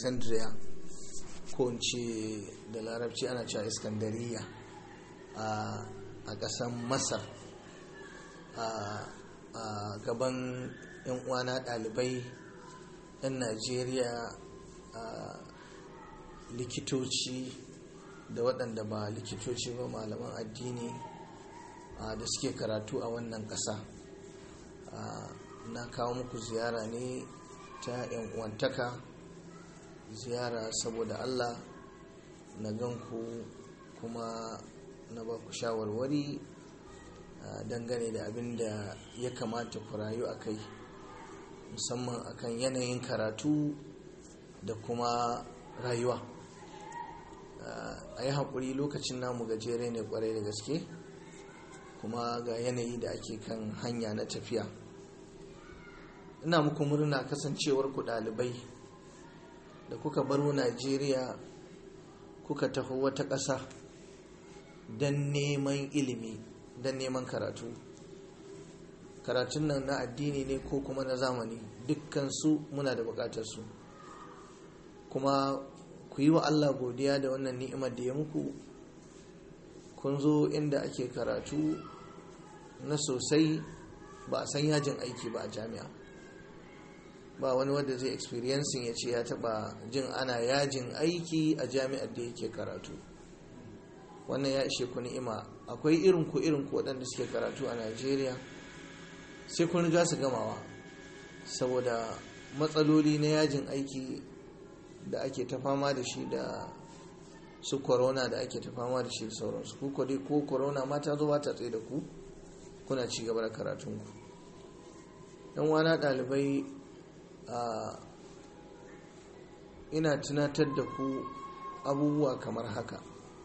alexandria ko in ce da larabci ana cewa iskandariya a ƙasar masar a gaban 'yan uwana ɗalibai 'yan najeriya likitoci da waɗanda ba likitoci ba malaman addini da suke karatu a wannan ƙasa na kawo muku ziyara ne ta 'yan uwantaka ziyara saboda allah na ganku kuma na ba ku shawarwari dangane da abin da ya kamata ku rayu a kai musamman akan yanayin karatu da kuma rayuwa a yi haƙuri lokacin namu gajere ne kwarai da gaske kuma ga yanayi da ake kan hanya na tafiya ina muku murna kasancewar ku ɗalibai da kuka baro najeriya kuka taho wata ƙasa don neman ilimi don neman karatu karatun nan na addini ne ko kuma na zamani dukkansu muna da bukatarsu kuma ku yi wa allah godiya da wannan ni'imar da ya muku kun zo inda ake karatu na sosai ba a san yajin aiki ba a jami'a ba wani wanda zai experiencing ya ce ya taba jin ana yajin aiki a jami'ar da yake karatu wannan ya ishe ku ni'ima akwai irin ku irin ku waɗanda suke karatu a najeriya sai kun riga su gamawa saboda matsaloli na yajin aiki da ake ta fama da shi da su corona da ake ta fama da shi da sauransu ku dai ko corona ma ta zo ba ta tsaye da ku kuna ci gaba da karatunku yan wana ɗalibai ina tunatar da ku abubuwa kamar haka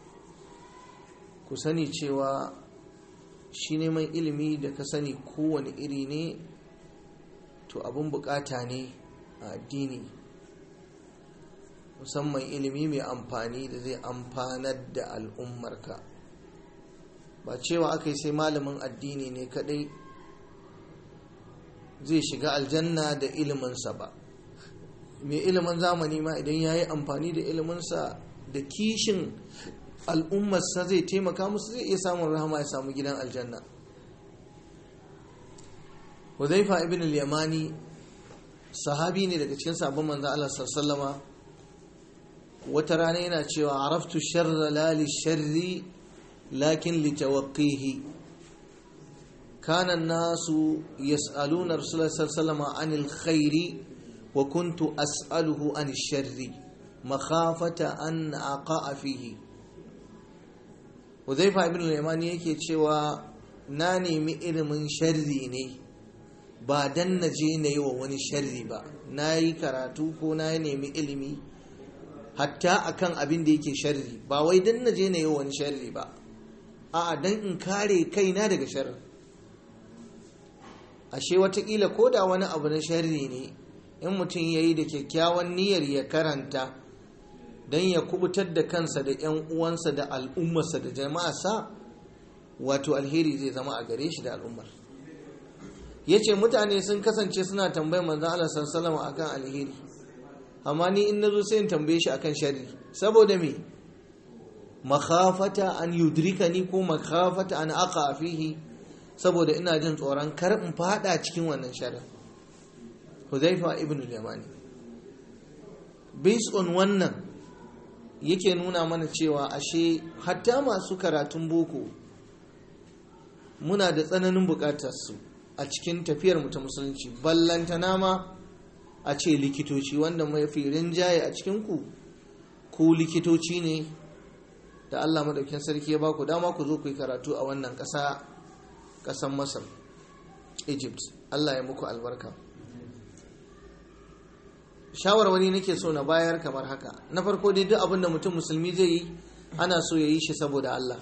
ku sani cewa shi neman ilimi da ka sani kowane iri ne to abin bukata ne a addini musamman ilimi mai amfani da zai amfanar da al'ummarka ba cewa aka yi sai malamin addini ne kadai zai shiga aljanna da iliminsa ba mai ilimin zamani ma idan ya yi amfani da iliminsa da kishin al'ummarsa zai taimaka musu zai iya samun rahama ya samu gidan aljanna huzaifa ibn al-yamani sahabi ne daga cikin sabon manzo Allah sallama wata rana yana cewa araftu sharra la li sharri lakin li tawaqqihi kana an-nasu yas'aluna rasulullah sallallahu alaihi anil khairi wa kuntu as'aluhu anil sharri makhafata an aqa'a fihi Huzaifa ibn al-Yamani yake cewa na nemi ilimin sharri ne ba dan na je na yi wa wani sharri ba na yi karatu ko na nemi ilimi hatta akan abin da yake sharri ba wai dan na je na yi wa wani sharri ba a'a dan in kare kaina daga sharri ashe watakila ko da wani abu na sharri ne in mutum ya yi da kyakkyawan niyyar ya karanta don ya kubutar da kansa da 'yan uwansa da al'ummarsa da jama'arsa wato alheri zai zama a gare shi da al'ummar ya ce mutane sun kasance suna tambayar manzan Allah sallama akan alheri amma ni in nazo sai in tambaye shi akan sharri saboda me makhafata an yudrika ni ko makhafata an aqa fihi saboda ina jin tsoron kar in fada cikin wannan sharrin Huzaifa ibn al-Yamani based on wannan yake nuna mana cewa ashe hatta masu karatun boko muna da tsananin bukatar su a cikin tafiyar mu ta musulunci ballantana ma a ce likitoci wanda mafi rinjaye a cikin ku ku likitoci ne da Allah madaukin sarki ya ba ku dama ku zo ku yi karatu a wannan ƙasa ƙasan Masar Egypt Allah ya muku albarka shawarwari nake so na bayar kamar haka na farko dai duk abinda mutum musulmi zai yi ana so ya yi shi saboda Allah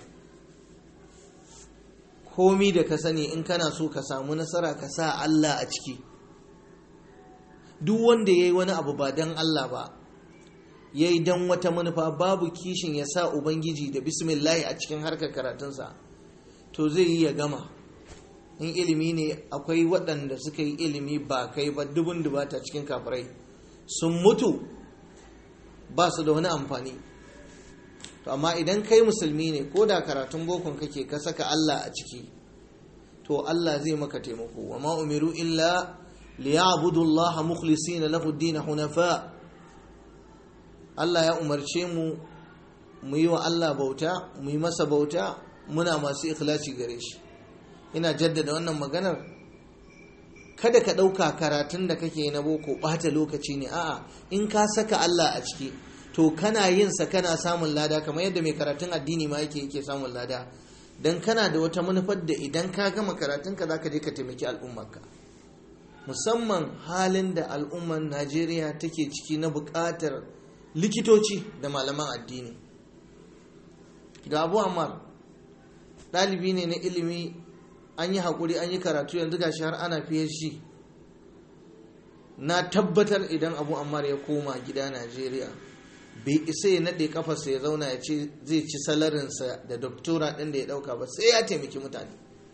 komi da ka sani in kana so ka samu nasara ka sa Allah a ciki duk wanda ya yi wani abu ba don Allah ba ya yi don wata manufa babu kishin ya sa ubangiji da bismillahi a cikin harkar karatunsa to zai yi ya gama in ilimi ne akwai waɗanda suka yi ilimi ba kai ba dubun dubata cikin kafirai sun mutu ba su da wani amfani to amma idan kai musulmi ne ko da karatun bokon kake ka saka Allah a ciki to Allah zai maka taimako wa ma umiru illa liya'budu Allah mukhlisina lahu ad-din hunafa Allah ya umarce mu mu yi wa Allah bauta mu yi masa bauta muna masu ikhlasi gare shi ina jaddada wannan maganar kada ka ɗauka karatun da kake na boko ɓata lokaci ne a'a in ka saka Allah a ciki to kana yin sa kana samun lada kamar yadda mai karatun addini ma yake yake samun lada dan kana da wata manufar da idan ka gama karatun ka zaka je ka taimaki al'ummarka musamman halin da al'ummar Najeriya take ciki na buƙatar likitoci da malaman addini ga Abu Ammar ɗalibi ne na ilimi an yi haƙuri an yi karatu yanzu gashi har ana PhD na tabbatar idan Abu Ammar ya koma gida Najeriya bai isa ya naɗe kafarsa ya zauna ya ce zai ci salarinsa da doktora ɗin da ya ɗauka ba sai ya taimaki mutane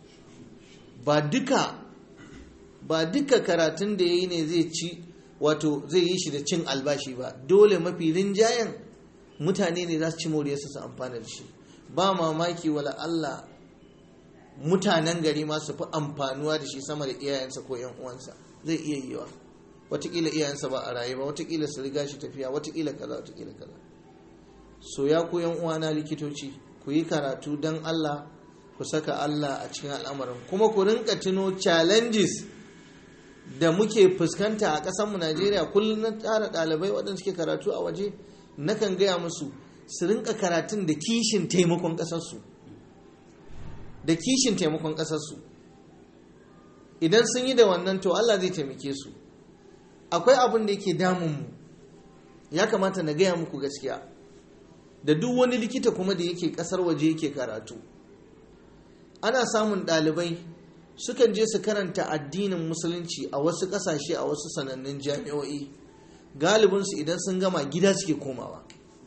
ba duka ba duka karatun da ya yi ne zai ci wato zai yi shi da cin albashi ba dole mafi rinjayen mutane ne za su ci moriyarsa su amfana da shi ba mamaki wala Allah mutanen gari ma su fi amfanuwa da shi sama da iyayensa ko 'yan uwansa zai iya yiwa watakila iyayensa ba a raye ba watakila su riga shi tafiya watakila kaza watakila kaza so ya ku yan uwana likitoci ku yi karatu don Allah ku saka Allah a cikin al'amarin kuma ku rinka tuno challenges da muke fuskanta a ƙasarmu Najeriya kullum na tsara ɗalibai waɗanda suke karatu a waje nakan gaya musu su rinka karatun da kishin taimakon ƙasarsu da kishin taimakon ƙasarsu idan sun yi da wannan to Allah zai taimake su akwai abin da yake damunmu ya kamata na gaya muku gaskiya da duk wani likita kuma da yake kasar waje yake karatu ana samun ɗalibai sukan je su karanta addinin musulunci a wasu ƙasashe a wasu sanannun jami'o'i galibinsu idan sun gama gida suke komawa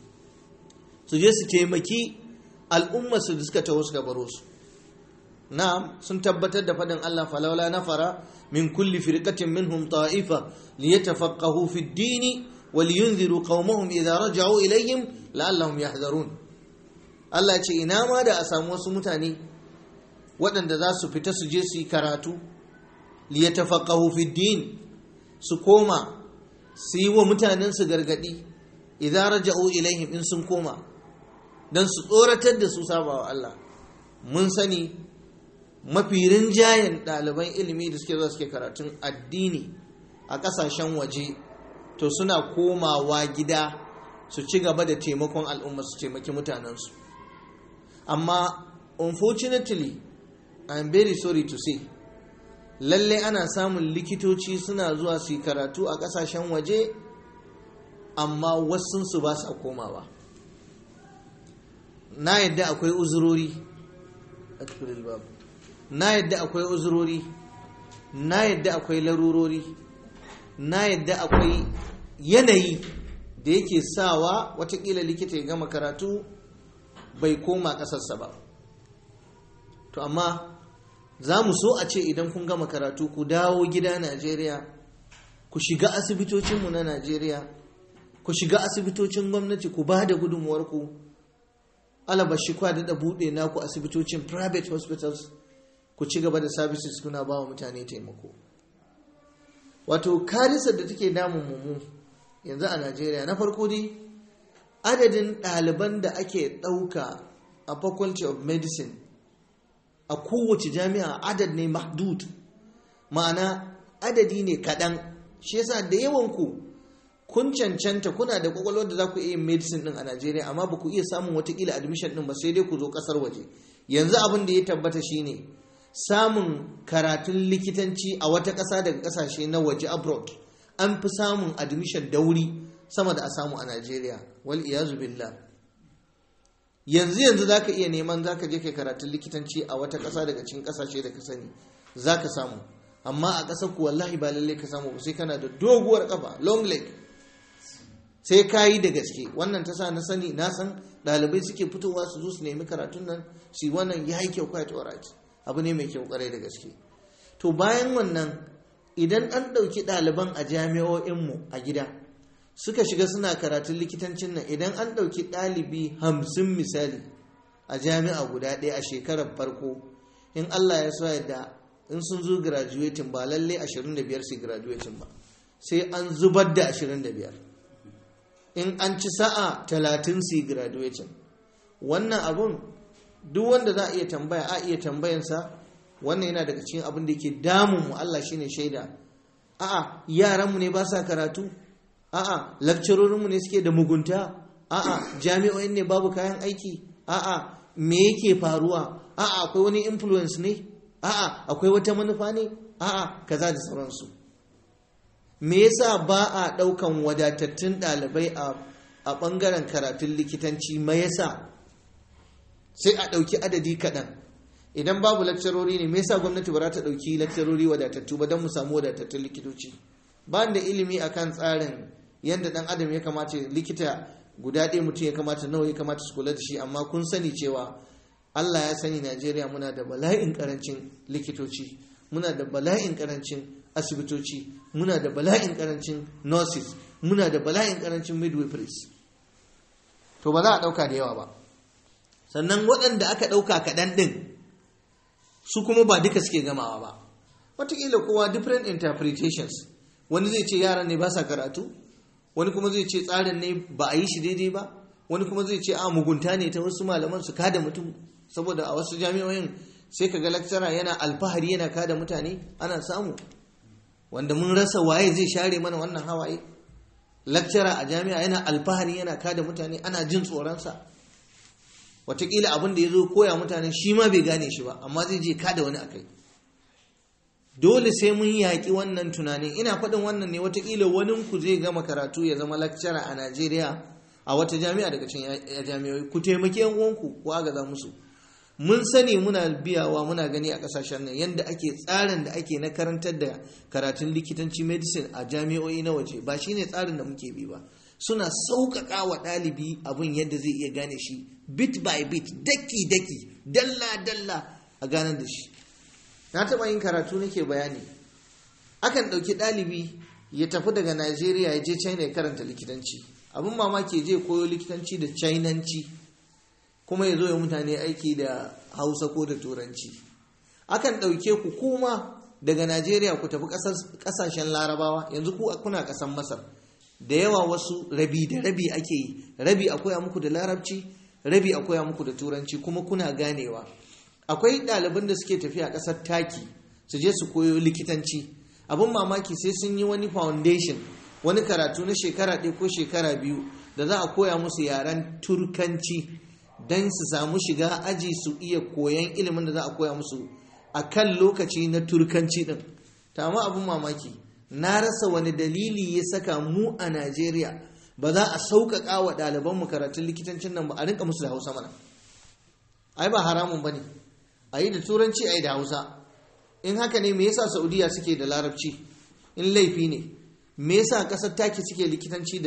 su je su taimaki al'ummarsu da suka taho suka baro su na'am sun tabbatar da faɗin Allah falawla nafara min kulli firqatin minhum ta'ifa liyatafaqahu fi ad-din wa liyunziru qaumahum idza raja'u ilayhim la'allahum yahdharun Allah ya ce ina ma da a samu wasu mutane waɗanda za su fita su je su yi karatu liyatafaqahu fi ad-din su koma su yi wa mutanen su gargadi idza raja'u ilayhim in sun koma dan su tsoratar da su sabawa Allah mun sani mafi rinjayen ɗaliban ilimi da suke zuwa suke karatun addini a ƙasashen waje to suna komawa gida su ci gaba da taimakon al'umma su taimaki mutanensu amma unfortunately i'm very sorry to say lalle ana samun likitoci suna zuwa su yi karatu a ƙasashen waje amma wasunsu ba sa komawa na yadda akwai uzurori babu na yadda akwai uzurori na yadda akwai larurori na yadda akwai yanayi da yake sawa watakila likita ya gama karatu bai koma ƙasarsa ba to amma za mu so a ce idan kun gama karatu ku dawo gida najeriya ku shiga asibitocinmu na najeriya ku shiga asibitocin gwamnati ku ba da gudunmuwarku alabashi kwa da buɗe naku asibitocin private hospitals ku ci gaba da services kuna ba wa mutane taimako wato karisar da take damun mu yanzu a najeriya na farko dai adadin ɗaliban da ake ɗauka a faculty of medicine a kowace jami'a adad ne mahdud ma'ana adadi ne kaɗan shi yasa da yawan ku kun cancanta kuna da kwakwalwar da za ku iya medicine din a najeriya amma ba ku iya samun watakila admission din ba sai dai ku zo ƙasar waje yanzu abin da ya tabbata shine samun karatun likitanci a wata ƙasa daga ƙasashe na waje abroad an fi samun admission da wuri sama da a samu a Najeriya wal iyazu billah yanzu yanzu zaka iya neman zaka je kai karatun likitanci a wata ƙasa daga cikin ƙasashe da ka sani zaka samu amma a ƙasar ku wallahi ba lalle ka samu ba sai kana da doguwar kafa long leg sai ka yi da gaske wannan ta sa na sani na san ɗalibai suke fitowa su zo su nemi karatun nan su yi wannan ya yi kyau quite alright abu ne mai kyau kwarai da gaske to bayan wannan idan an ɗauki ɗaliban a jami'o'inmu a gida suka shiga suna karatun likitancin nan idan an ɗauki ɗalibi hamsin misali a jami'a guda ɗaya a shekarar farko in allah ya so yadda in sun zo graduating ba lalle 25 su graduating ba sai an zubar da 25 in an ci sa'a 30 su graduating wannan abun duk wanda za a iya tambaya a iya tambayansa wannan yana daga cikin abin da ke damun mu Allah shine shaida a'a yaranmu ne ba sa karatu a'a lakcarorinmu ne suke da mugunta a'a jami'o'in ne babu kayan aiki a'a me yake faruwa a'a akwai wani influence ne a'a akwai wata manufa ne a'a kaza da sauransu me yasa ba a ɗaukan wadatattun ɗalibai a ɓangaren karatun likitanci ma yasa sai a ɗauki adadi kaɗan idan babu lakcarori ne me yasa gwamnati ba za ta ɗauki lakcarori wadatattu ba don mu samu wadatattun likitoci ba da ilimi akan tsarin yadda ɗan adam ya kamata likita guda ɗaya mutum ya kamata nawa ya kamata su kula da shi amma kun sani cewa Allah ya sani Najeriya muna da bala'in karancin likitoci muna da bala'in karancin asibitoci muna da bala'in karancin nurses muna da bala'in karancin midwiferys to ba za a ɗauka da yawa ba sannan waɗanda aka ɗauka kaɗan ɗin su kuma ba duka suke gamawa ba wataƙila kowa different interpretations wani zai ce yaran ne ba sa karatu wani kuma zai ce tsarin ne ba a yi shi daidai ba wani kuma zai ce a mugunta ne ta wasu malaman su kada mutum saboda a wasu jami'o'in sai ka ga lakcara yana alfahari yana kada mutane ana samu wanda mun rasa waye zai share mana wannan hawaye lakcara a jami'a yana alfahari yana kada mutane ana jin tsoronsa watakila abin da ya zo koya mutane shi ma bai gane shi ba amma zai je kada wani akai dole sai mun yaƙi wannan tunanin ina faɗin wannan ne watakila wani ku zai gama karatu ya zama lakcara a najeriya a wata jami'a daga cikin jami'oi ku taimaki yan uwanku ku agaza musu mun sani muna biyawa muna gani a kasashen nan yadda ake tsarin da ake na karantar da karatun likitanci medicine a jami'o'i na waje ba shine tsarin da muke bi ba suna sauƙaƙa wa ɗalibi abin yadda zai iya gane shi bit by bit daki daki dalla dalla a ganar da shi na taɓa yin karatu nake bayani akan ɗauki ɗalibi ya tafi daga najeriya ya je china ya karanta likitanci abin mamaki je koyo likitanci da chinanci kuma ya zo ya mutane aiki da hausa ko da turanci akan ɗauke ku kuma daga najeriya ku tafi ƙasashen larabawa yanzu ku kuna ƙasan masar da yawa wasu rabi da rabi ake yi rabi a koya muku da larabci rabi a koya muku da turanci kuma kuna ganewa akwai ɗaliban da suke tafiya ƙasar taki su je su koyo likitanci abin mamaki sai sun yi wani foundation wani karatu na shekara ɗaya ko shekara biyu da za a koya musu yaren turkanci don su samu shiga aji su iya koyan ilimin da za a koya musu a kan lokaci na turkanci ɗin ma abin mamaki na rasa wani dalili ya saka mu a najeriya ba za a sauƙaƙa wa ɗalibanmu karatun likitancin nan ba a rinka musu da hausa mana ai ba haramun ba ne a yi da turanci a yi da hausa in haka ne me yasa saudiya suke da larabci in laifi ne me yasa kasar taki suke likitanci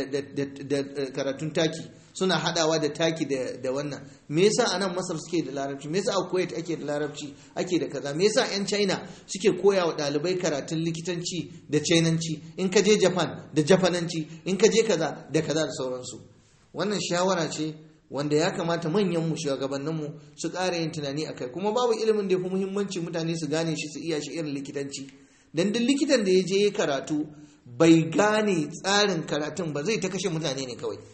da karatun taki suna hadawa da taki da wannan me yasa a nan masar suke da larabci me yasa a kuwait ake da larabci ake da kaza me yasa yan china suke koya wa dalibai karatun likitanci da chinanci in ka je japan da japananci in ka je kaza da kaza da sauransu wannan shawara ce wanda ya kamata manyan mu shugabannin mu su ƙara yin tunani akai kuma babu ilimin da ya fi muhimmanci mutane su gane shi su iya shi irin likitanci dan duk likitan da ya je ya karatu bai gane tsarin karatun ba zai ta kashe mutane ne kawai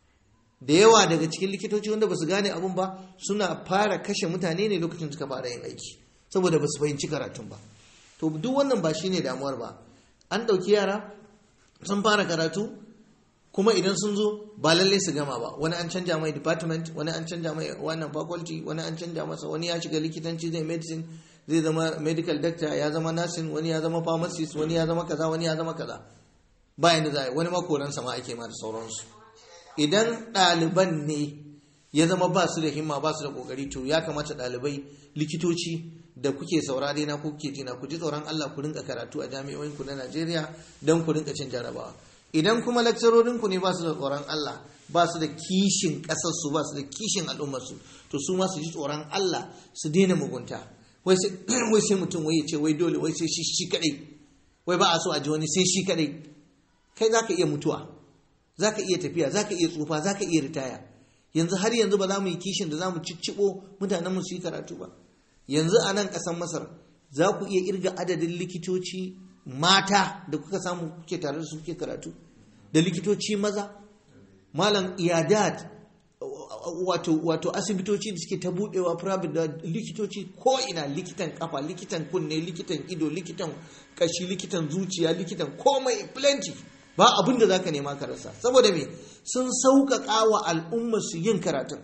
da yawa daga cikin likitoci wanda ba su gane abun ba suna fara kashe mutane ne lokacin suka fara yin aiki saboda ba su fahimci karatun ba to duk wannan ba shine damuwar ba an ɗauki yara sun fara karatu kuma idan sun zo ba lalle su gama ba wani an canja mai department wani an canja mai wannan faculty wani an canja masa wani ya shiga likitanci zai medicine zai zama medical doctor ya zama nursing wani ya zama pharmacist wani ya zama kaza wani ya zama kaza bayan da za wani makoransa ma ake ma da sauransu idan ɗaliban ne ya zama ba su da himma ba su da kokari to ya kamata ɗalibai likitoci da kuke saurare na kuke ji na ku ji tsoron Allah ku rinka karatu a jami'o'in ku na Najeriya don ku rinka cin jarabawa idan kuma lakcarorin ku ne ba su da tsoron Allah ba su da kishin ƙasar su ba su da kishin al'ummar su to su ma su ji tsoron Allah su daina mugunta wai sai mutum wai ya ce wai dole wai sai shi shi kadai wai ba a so a ji wani sai shi kadai kai za ka iya mutuwa za ka iya tafiya za ka iya tsufa za ka iya ritaya yanzu har yanzu ba za mu yi kishin da za mu cicciɓo mutanen mu su yi karatu ba yanzu a nan ƙasar masar za ku iya irga adadin likitoci mata da kuka samu kuke tare da su kuke karatu da likitoci maza malam iyadat wato wato asibitoci da suke ta budewa private da likitoci ko ina likitan kafa likitan kunne likitan ido likitan kashi likitan zuciya likitan komai plenty ba abin da zaka nema ka rasa saboda me sun sauƙaƙa wa al'ummar su yin karatun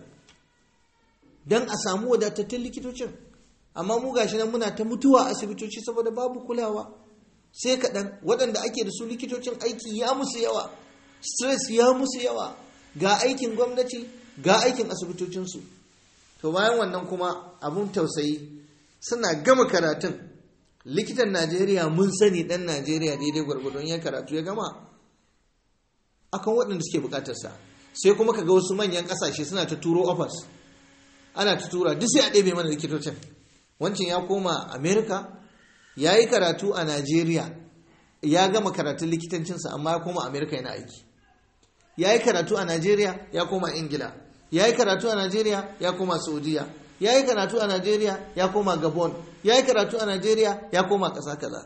dan a samu wadatattun likitocin amma mu gashi nan muna ta mutuwa a asibitoci saboda babu kulawa sai kaɗan waɗanda ake da su likitocin aiki ya musu yawa stress ya musu yawa ga aikin gwamnati ga aikin asibitocinsu to bayan wannan kuma abun tausayi suna gama karatun likitan najeriya mun sani ɗan najeriya daidai gwargwadon ya karatu ya gama akan waɗanda suke buƙatarsa sai kuma ka ga wasu manyan ƙasashe suna ta turo offers ana ta tura duk sai a ɗebe mana likitocin wancan ya koma america ya yi karatu a Najeriya ya gama karatun likitancinsa amma ya koma Amerika yana aiki ya yi karatu a Najeriya ya koma Ingila ya yi karatu a Najeriya ya koma Saudiya ya yi karatu a Najeriya ya koma Gabon ya yi karatu a Najeriya ya koma ƙasa kaza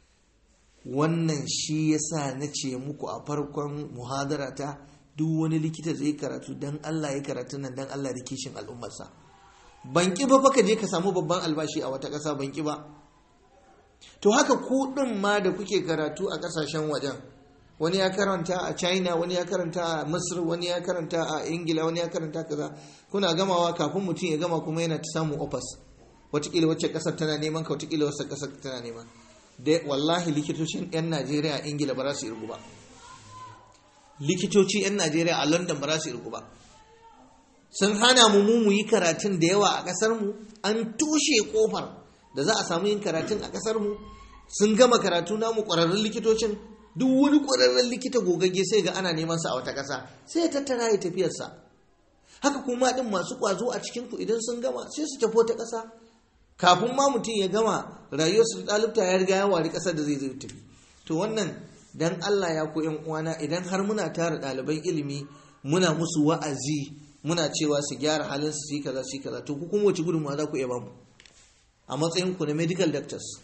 wannan shi ya sa na ce muku a farkon muhadara ta duk wani likita zai karatu don Allah ya karatu nan don Allah da kishin al'ummarsa ban ƙi ba fa ka je ka samu babban albashi a wata ƙasa ban ƙi ba to haka ku ɗin ma da kuke karatu a ƙasashen wajen wani ya karanta a china wani ya karanta a misir wani ya karanta a ingila wani ya karanta kaza kuna gamawa kafin mutum ya gama kuma yana ta samun ofas watakila wacce ƙasar tana neman ka watakila wacce ƙasar tana neman da wallahi likitocin 'yan najeriya a ingila ba za su irgu ba likitoci 'yan najeriya a london ba za su irgu ba sun hana mu mu yi karatun da yawa a ƙasar mu an tushe kofar da za a samu yin karatun a kasar mu sun gama karatu namu kwararrun likitocin duk wani kwararren likita gogagge sai ga ana neman sa a wata kasa sai ya tattara ya tafiyarsa haka kuma din masu kwazo a cikin ku idan sun gama sai su tafi wata kasa kafin ma mutum ya gama rayuwarsa da ɗalibta ya riga ya wari kasar da zai zai tafi to wannan dan Allah ya ku yan uwana idan har muna tara ɗaliban ilimi muna musu wa'azi muna cewa su gyara halin su yi kaza su yi kaza to ku kuma wace gudunmawa za ku iya bamu a matsayinku na medical doctors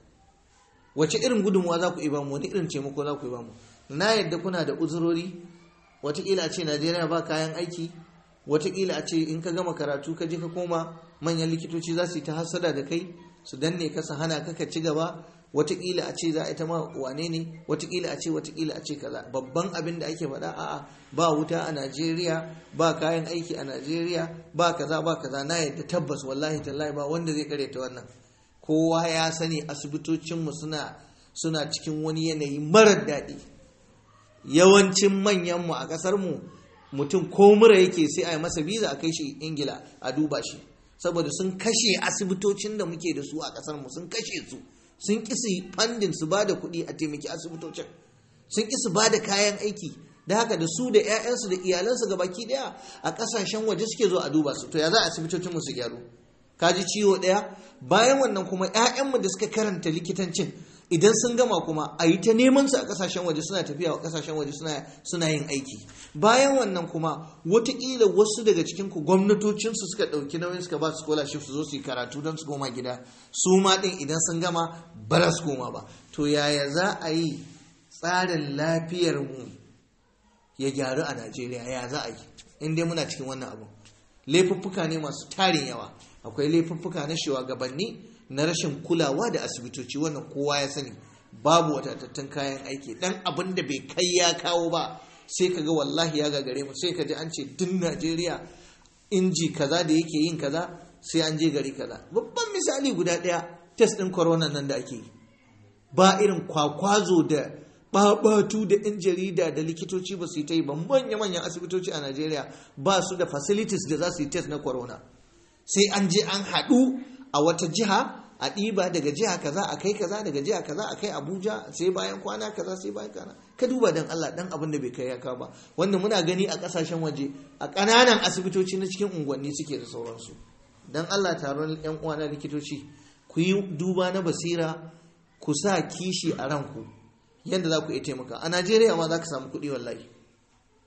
wace irin gudunmuwa za ku yi bamu wani irin taimako za ku yi bamu na yadda kuna da uzurori watakila a ce najeriya ba kayan aiki watakila a ce in ka gama karatu ka je ka koma manyan likitoci za su yi ta hasada da kai su danne ka su hana ka ka ci gaba watakila a ce za a ita ma wane ne watakila a ce watakila a ce kaza babban abin da ake faɗa a'a ba wuta a najeriya ba kayan aiki a najeriya ba kaza ba kaza na yadda tabbas wallahi tallahi ba wanda zai karyata wannan kowa ya sani asibitocinmu suna suna cikin wani yanayi marar daɗi yawancin manyanmu a ƙasarmu mutum ko mura yake sai a yi masa biza a kai shi ingila a duba shi saboda sun kashe asibitocin da muke da su a ƙasarmu sun kashe su sun ƙi su fandin su ba da kuɗi a taimaki asibitocin sun ƙi su ba da kayan aiki da haka da su da 'ya'yansu da iyalansu ga baki ɗaya a ƙasashen waje suke zo a duba su to ya za a asibitocinmu su gyaru kaji ciwo ɗaya bayan wannan kuma 'ya'yanmu da suka karanta likitancin idan sun gama kuma a yi ta neman su a kasashen waje suna tafiya a kasashen waje suna yin aiki bayan wannan kuma watakila wasu daga cikin ku gwamnatocinsu suka ɗauki nauyin suka ba su scholarship su zo su yi karatu don su koma gida su ma ɗin idan sun gama ba za su koma ba to yaya za a yi tsarin lafiyar mu ya gyaru a najeriya ya za a yi in dai muna cikin wannan abu laifuffuka ne masu tarin yawa akwai laifuffuka na shugabanni na rashin kulawa da asibitoci wannan kowa ya sani babu wadatattun kayan aiki dan abin da bai kai ya kawo ba sai ka ga wallahi ya gagare mu sai ka ji an ce tun najeriya inji kaza da yake yin kaza sai an je gari kaza babban misali guda ɗaya test ɗin corona nan da ake yi ba irin kwakwazo da babatu da yan jarida da likitoci ba su yi ta yi ba manya-manyan asibitoci a najeriya ba su da facilities da za su yi test na corona sai an je an haɗu a wata jiha a ɗiba daga jiha kaza a kai kaza daga jiha kaza a kai abuja sai bayan kwana kaza sai bayan kwana ka duba dan allah dan abin da bai kai ya kawo ba wanda muna gani a ƙasashen waje a ƙananan asibitoci na cikin unguwanni suke da sauransu dan allah taron yan uwa na likitoci ku yi duba na basira ku sa kishi a ranku yadda za ku iya taimaka a najeriya ma za ka samu kuɗi wallahi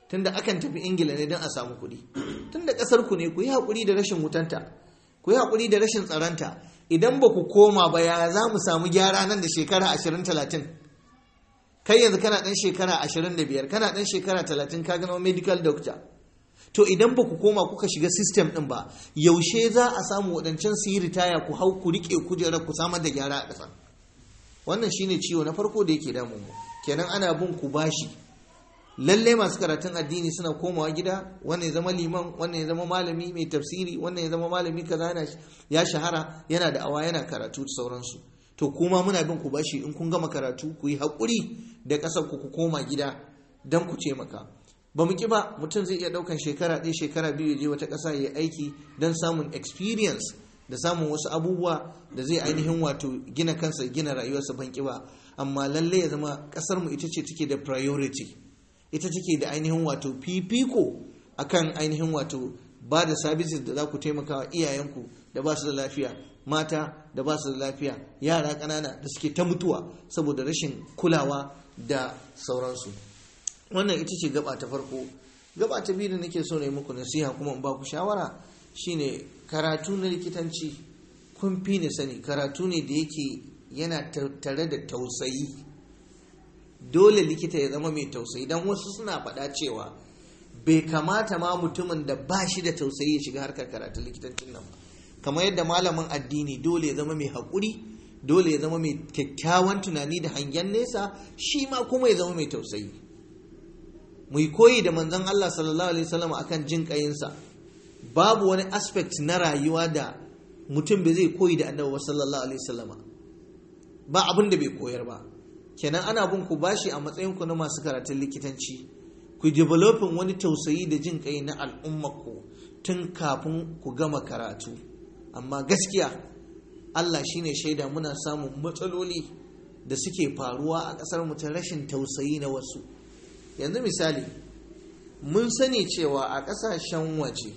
tunda akan tafi ingila ne don a samu kuɗi tunda ƙasar ku ne ku yi haƙuri da rashin wutanta ku yi haƙuri da rashin tsaronta idan ba ku koma ba ya za mu samu gyara nan da shekara ashirin talatin kai yanzu kana ɗan shekara ashirin da biyar kana ɗan shekara talatin ka gama medical doctor to idan ba ku koma kuka shiga system ɗin ba yaushe za a samu waɗancan su yi ritaya ku hau ku riƙe kujerar ku samar da gyara a ƙasa wannan shine ciwo na farko da yake damu mu kenan ana bin ku bashi lallai masu karatun addini suna komawa gida wannan ya zama liman wannan ya zama malami mai tafsiri wannan ya zama malami kaza ya shahara yana da awa yana karatu da sauransu to kuma muna bin ku bashi in kun gama karatu ku yi haƙuri da ƙasar ku ku koma gida don ku ce maka ba mu ki ba mutum zai iya ɗaukan shekara ɗaya shekara biyu ya je wata ƙasa ya yi aiki don samun experience da samun wasu abubuwa da zai ainihin wato gina kansa gina rayuwarsa ban ki ba amma lalle ya zama ƙasar mu ita ce take da priority ita take da ainihin wato fifiko akan ainihin wato ba da services da za ku taimaka wa iyayenku da ba su da lafiya mata da ba su da lafiya yara ƙanana da suke ta mutuwa saboda rashin kulawa da sauransu wannan ita ce gaba ta farko gaba ta biyu da nake so na yi muku nasiha kuma in ba ku shawara shine karatu na likitanci kun fi ni sani karatu ne da yake yana tare da tausayi dole likita ya zama mai tausayi don wasu suna faɗa cewa bai kamata ma mutumin da ba shi da tausayi ya shiga harkar karatun likitancin nan ba kamar yadda malamin addini dole ya zama mai haƙuri dole ya zama mai kyakkyawan tunani da hangen nesa shi ma kuma ya zama mai tausayi mu koyi da manzon Allah sallallahu alaihi wasallam akan jin ƙayinsa babu wani aspect na rayuwa da mutum bai zai koyi da annabi sallallahu alaihi wasallama ba abin da bai koyar ba kenan ana bin ku bashi a matsayin ku na masu karatun likitanci ku developing wani tausayi da jin kai na al'ummarku tun kafin ku gama karatu amma gaskiya Allah shine shaida muna samun matsaloli da suke faruwa a ƙasar mu ta rashin tausayi na wasu yanzu misali mun sani cewa a ƙasashen waje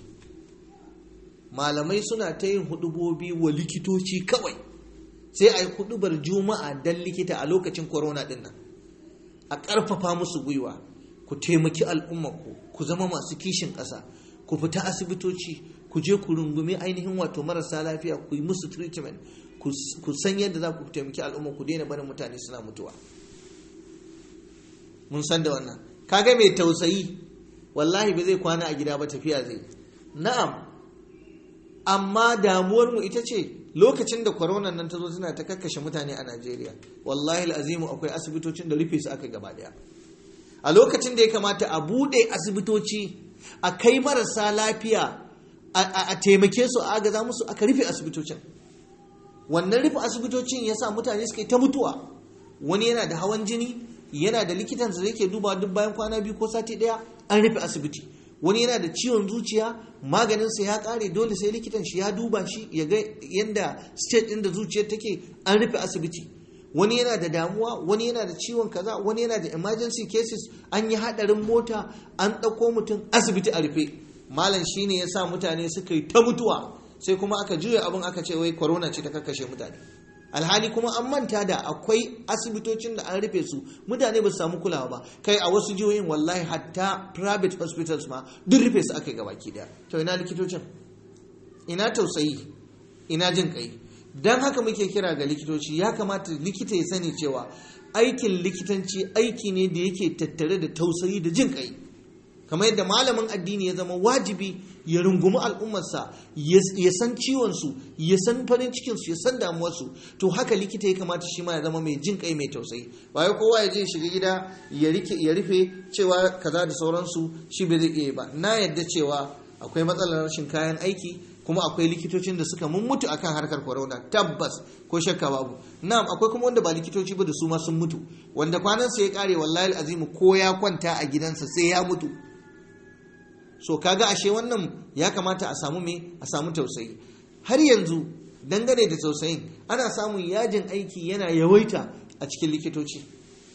malamai suna ta yin hudubobi wa likitoci kawai sai a yi hudubar juma'a don likita a lokacin corona din nan a ƙarfafa musu gwiwa ku taimaki al'ummarku ku zama masu kishin ƙasa ku fita asibitoci ku je ku rungumi ainihin wato marasa lafiya ku yi musu treatment ku san yadda za ku taimaki al'umma ku daina barin mutane suna mutuwa mun san da wannan kaga mai tausayi wallahi ba zai kwana a gida ba tafiya zai na'am amma damuwar mu ita ce lokacin da corona nan ta zo suna ta kakkashe mutane a Najeriya wallahi azimu akwai asibitocin da rufe su aka gaba daya a lokacin da ya kamata a bude asibitoci a kai marasa lafiya a taimake su a agaza musu aka rufe asibitocin wannan rufe asibitocin ya sa mutane suka yi ta mutuwa wani yana da hawan jini yana da likitansa da yake duba duk bayan kwana biyu ko sati daya an rufe asibiti wani yana da ciwon zuciya maganinsa ya kare dole sai likitan shi ya duba shi ya ga yadda state ɗin da zuciyar take an rufe asibiti wani yana da damuwa wani yana da ciwon kaza wani yana da emergency cases an yi hadarin mota an ɗauko mutum asibiti a rufe malam shine ya sa mutane suka yi ta mutuwa sai kuma aka juya abin aka ce wai corona ce ta kakkashe mutane alhali kuma an manta da akwai asibitocin da an rufe su mutane ba su samu kulawa ba kai a wasu jihohin wallahi hatta private hospitals ma duk rufe su aka yi gabaki daya to ina likitocin ina tausayi ina jin kai don haka muke kira ga likitoci ya kamata likita ya sani cewa aikin likitanci aiki ne da yake tattare da tausayi da jin kai kamar yadda malamin addini ya zama wajibi ya rungumi al'ummarsa ya san ciwonsu ya san farin cikinsu ya san damuwarsu to haka likita ya kamata shi ma ya zama mai jin kai mai tausayi ba ya kowa ya je shiga gida ya rufe cewa kaza da sauransu shi bai zai iya ba na yadda cewa akwai matsalar rashin kayan aiki kuma akwai likitocin da suka mun mutu akan harkar corona tabbas ko shakka babu na'am akwai kuma wanda ba likitoci ba da su ma sun mutu wanda kwanansa ya kare wallahi azimu ko ya kwanta a gidansa sai ya mutu so kaga ashe wannan ya kamata a samu me a samu tausayi har yanzu dangane da tausayin ana samun yajin aiki yana yawaita a cikin likitoci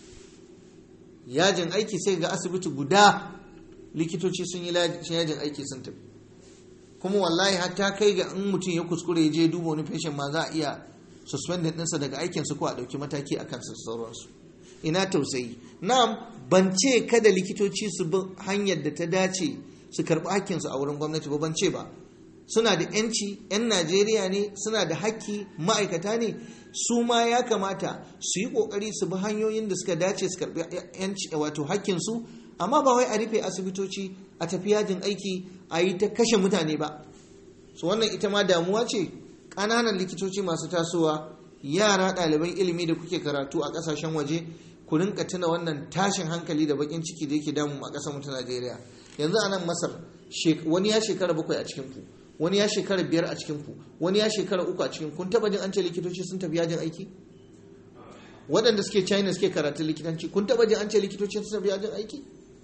yajin aiki sai ga asibiti guda likitoci sun yi yajin aiki sun tafi kuma wallahi hatta kai ga in mutum ya kuskure ya je duba wani fashin ma za a iya suspended ɗinsa daga aikinsu ko a ɗauki mataki a kansa sauransu ina tausayi na'am ban ce kada likitoci su bi hanyar da ta dace su karɓi hakkinsu a wurin gwamnati ba ban ce ba suna da yanci 'yan najeriya ne suna da hakki ma'aikata ne su ma ya kamata su yi kokari su bi hanyoyin da suka dace su karɓi yanci wato hakkinsu amma ba wai a rufe asibitoci a tafi yajin aiki a yi ta kashe mutane ba su wannan ita ma damuwa ce ƙananan likitoci masu tasowa yara ɗaliban ilimi da kuke karatu a ƙasashen waje ku rinka tuna wannan tashin hankali da bakin ciki da yake damu a ƙasar mu ta Najeriya yanzu a nan Masar wani ya shekara bakwai a cikin ku wani ya shekara biyar a cikin ku wani ya shekara uku a cikin kun taba jin an ce likitoci sun tafi yajin aiki waɗanda suke China suke karatun likitanci kun taba jin an ce likitoci sun tafi yajin aiki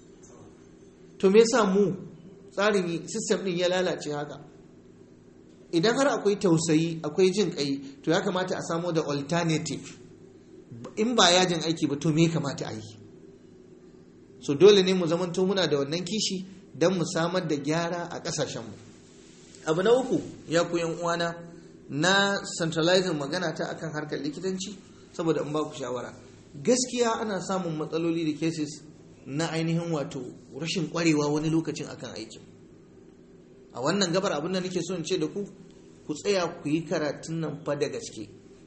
to me yasa mu tsarin system din ya lalace haka idan har akwai tausayi akwai jin kai to ya kamata a samo da alternative in ba yajin aiki ba to me kamata a yi so dole ne mu zamanto muna da wannan kishi don mu samar da gyara a ƙasashenmu abu na uku ya ku uwana na centralizing magana ta akan harkar likitanci saboda in ba ku shawara gaskiya ana samun matsaloli da cases na ainihin wato rashin kwarewa wani lokacin akan aikin a wannan gabar abin da nake so in ce da ku ku tsaya ku yi karatun nan fa da gaske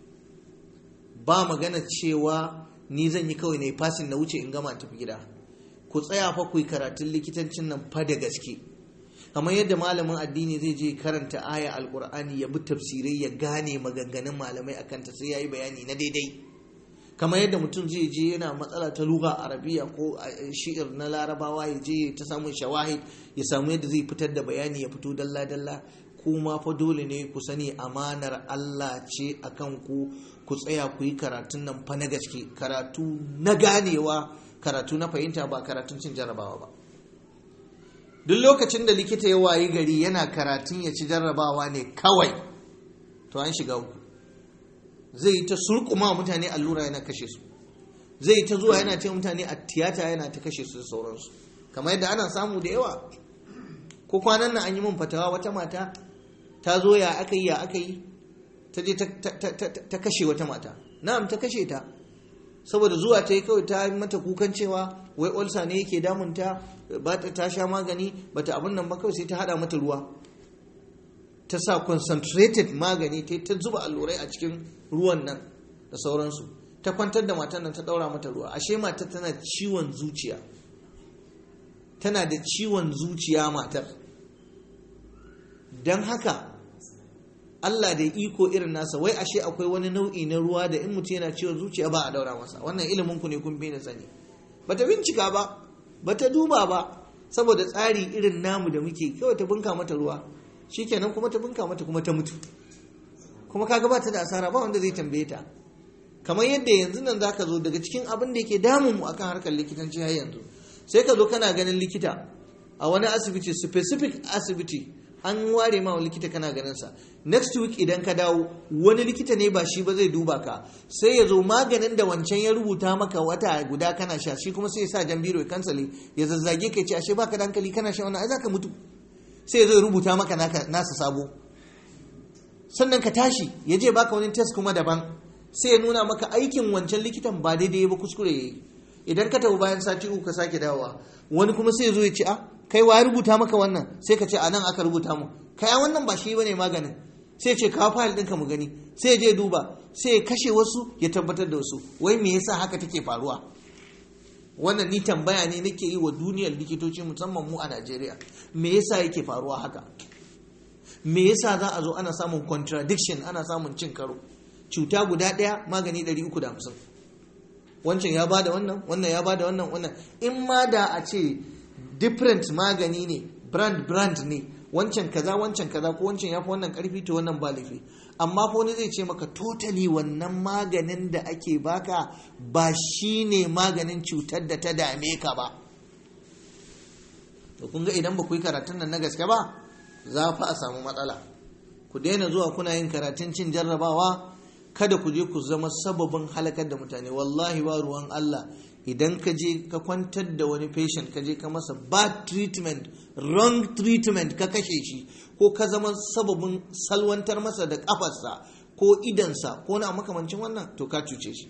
ba magana cewa ni zan yi kawai na yi fasin na wuce in gama tafi gida ku tsaya fa ku yi karatun likitancin nan fa da gaske kamar yadda malamin addini zai je karanta aya alkur'ani ya bi tafsirai ya gane maganganun malamai akan ta sai ya yi bayani na daidai kamar yadda mutum zai je yana matsala ta luga arabiya ko shi'ir na larabawa ya je ta samun shawahid ya samu yadda zai fitar da bayani ya fito dalla dalla kuma fa dole ne ku sani amanar Allah ce akan ku ku tsaya ku yi karatun nan fa na gaske karatu na ganewa karatu na fahimta ba karatun cin jarabawa ba duk lokacin da likita ya wayi gari yana karatun ya ci jarrabawa ne kawai to an shiga uku zai yi ta surkuma mutane allura yana kashe su zai yi ta zuwa yana ce mutane a tiyata yana ta kashe su da sauransu kamar yadda ana samu da yawa ko kwanan nan an yi min fatawa wata mata ta zo ya aka yi ya aka yi ta je ta kashe wata mata na'am ta kashe ta saboda zuwa ta yi kawai ta mata kukan cewa wai olsa ne yake damunta ba ta sha magani ba ta abin nan ba kawai sai ta hada mata ruwa ta sa concentrated magani ta ta zuba allurai a cikin ruwan nan da sauransu ta kwantar da matan nan ta daura mata ruwa ashe matar tana ciwon zuciya tana da ciwon zuciya matar don haka Allah da iko irin nasa wai ashe akwai wani nau'i na ruwa da in mutum yana ciwon zuciya ba a daura masa wannan ilimin ku ne kun bi na sani bata bincika ba bata duba ba saboda tsari irin namu da muke kawai ta bunka mata ruwa shikenan kuma ta bunka mata kuma ta mutu kuma kaga ba ta da asara ba wanda zai tambaye ta kamar yadda yanzu nan zaka zo daga cikin abin da yake damun mu akan harkar likitanci har yanzu sai ka zo kana ganin likita a wani asibiti specific asibiti an ware ma likita kana ganin sa next week idan ka dawo wani likita ne ba shi ba zai duba ka sai ya zo maganin da wancan ya rubuta maka wata guda kana sha shi kuma sai ya sa jan biro ya kansale ya zazzage ka ce ashe baka da hankali kana sha wannan ai zaka mutu sai ya zo ya rubuta maka nasa sabo sannan ka tashi ya je baka wani test kuma daban sai ya nuna maka aikin wancan likitan ba daidai ba kuskure yayi idan ka tafi bayan sati uku ka sake dawowa wani kuma sai ya zo ya ce a kai wa rubuta maka wannan sai ka ce a nan aka rubuta mu kai wannan ba shi bane maganin sai ce kawo fayil ɗinka mu gani sai ya je duba sai ya kashe wasu ya tabbatar da wasu wai me yasa haka take faruwa wannan ni tambaya ne nake yi wa duniyar likitoci musamman mu a Najeriya me yasa yake faruwa haka me yasa za a zo ana samun contradiction ana samun cin karo cuta guda ɗaya magani 350 wancan ya bada wannan wannan ya bada wannan wannan in ma da a ce different magani ne brand brand ne wancan kaza wancan kaza ko wancan ya fi wannan karfi to wannan ba laifi amma ko wani zai ce maka totally wannan maganin da ake baka ba shine maganin cutar da ta dame ka ba to kun ga idan ba ku yi karatun nan na gaske ba za fa a samu matsala ku daina zuwa kuna yin karatun cin jarrabawa kada ku je ku zama sababin halakar da mutane wallahi ba ruwan Allah idan ka je ka kwantar da wani patient ka je ka masa bad treatment wrong treatment ka kashe shi ko ka zama sababin salwantar masa da kafarsa ko idansa ko na makamancin wannan to ka cuce shi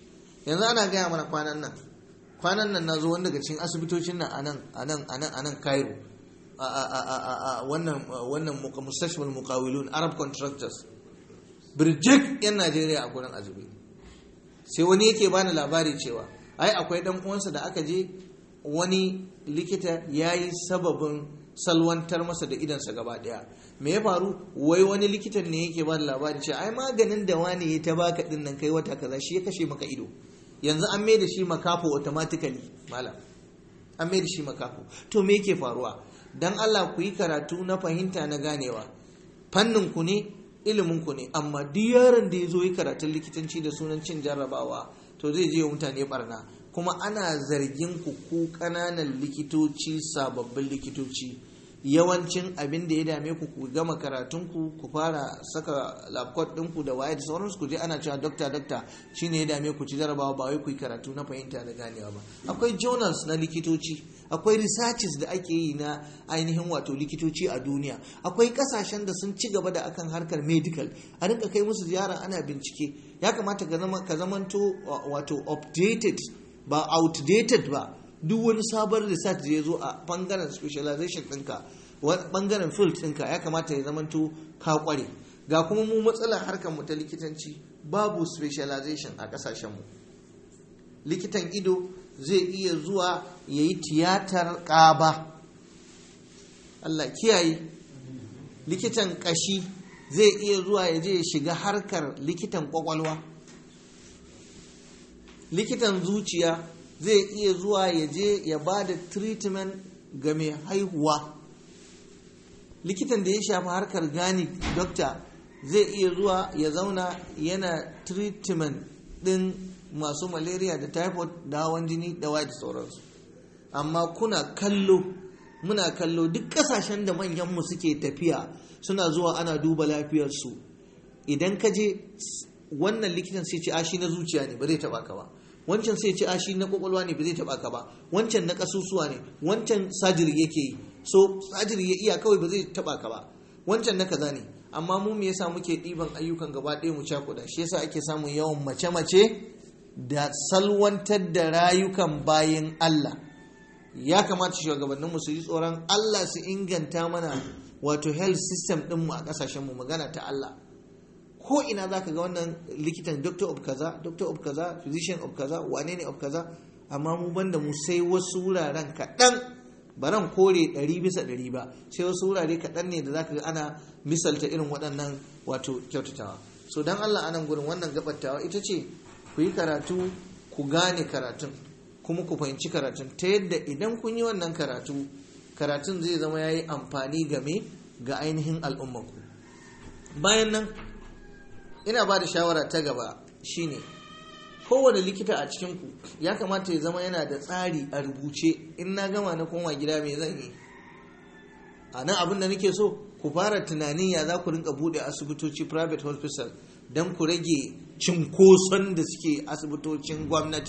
yanzu ana gaya mana kwanan nan kwanan nan na zo wani daga cikin asibitocin nan anan anan anan anan Cairo a wannan wannan mustashfal muqawilun arab contractors birjik yan Najeriya a gurin azumi sai wani yake bani labari cewa ai akwai dan uwansa da aka je wani likita yayi sababin salwantar masa da idansa gaba daya me ya faru wai wani likitan ne yake bani labari cewa ai maganin da wani ya ta baka din nan kai wata kaza shi ya kashe maka ido yanzu an mai da shi makafo automatically malam an mai da shi makafo to me yake faruwa dan Allah ku yi karatu na fahimta na ganewa fannin ku ne ilimin ku ne amma duk yaron da ya zo yi karatun likitanci da sunan cin jarrabawa to zai je mutane barna kuma ana zargin ku ku kananan likitoci sababbin likitoci yawancin abin da ya dame ku ku gama karatun ku ku fara saka laptop ɗinku da waye da sauransu ku je ana cewa dokta dokta shine ya dame ku ci jarabawa ba wai ku yi karatu na fahimta da ganewa ba akwai journals na likitoci akwai researches da ake yi na ainihin wato likitoci a duniya akwai kasashen da sun ci gaba da akan harkar medical a rinka kai musu ziyara ana bincike ya kamata ka zama ka zamanto wato updated ba outdated ba duk wani sabon research da ya zo a bangaren specialization ɗinka bangaren field ɗinka ya kamata ya zamanto ka kware ga kuma mu matsalar harkar mu ta likitanci babu specialization a ƙasashenmu likitan ido zai iya zuwa ya yi tiyatar ƙaba Allah kiyaye likitan ƙashi zai iya zuwa ya je ya shiga harkar likitan ƙwaƙwalwa likitan zuciya zai iya zuwa ya je ya ba da treatment ga mai haihuwa likitan da ya shafi harkar gani dokta zai iya zuwa ya zauna yana treatment din masu malaria da typhoid da hawan jini da white sauransu amma kuna kallo muna kallo duk kasashen da manyanmu suke tafiya suna zuwa ana duba lafiyarsu idan ka je wannan likitan sai ce ashi na zuciya ne ba zai taba ka ba wancan sai ce ashi na kwakwalwa ne ba zai taba ka ba wancan na kasusuwa ne wancan sajiri yake yi so sajiri ya iya kawai ba zai taba ka ba wancan na kaza ne amma mu me yasa muke ɗiban ayyukan gaba ɗaya mu cakuɗa shi yasa ake samun yawan mace-mace da salwantar da rayukan bayan Allah ya kamata shugabanninmu su yi tsoron Allah su inganta mana wato health system ɗinmu a ƙasashenmu magana ta Allah ko ina za ka ga wannan likitan doctor of kaza doctor of kaza physician of kaza wane ne of kaza amma mu banda mu sai wasu wuraren kaɗan baran kore ɗari bisa ɗari ba sai wasu wurare kaɗan ne da za ka ga ana misalta irin waɗannan wato kyautatawa so don Allah anan gurin wannan gabattawa ita ce ku yi karatu ku gane karatun kuma ku fahimci karatun ta yadda idan kun yi wannan karatu karatun zai zama ya yi amfani game ga ainihin al'ummanku bayan nan ina ba da shawara ta gaba shine kowane likita a cikinku ya kamata ya zama yana da tsari a rubuce in na gama na koma gida mai zan yi a nan abin da nake so ku fara tunanin ya za ku rinka bude asibitoci private hospital don ku rage cinkoson da suke asibitocin gwamnati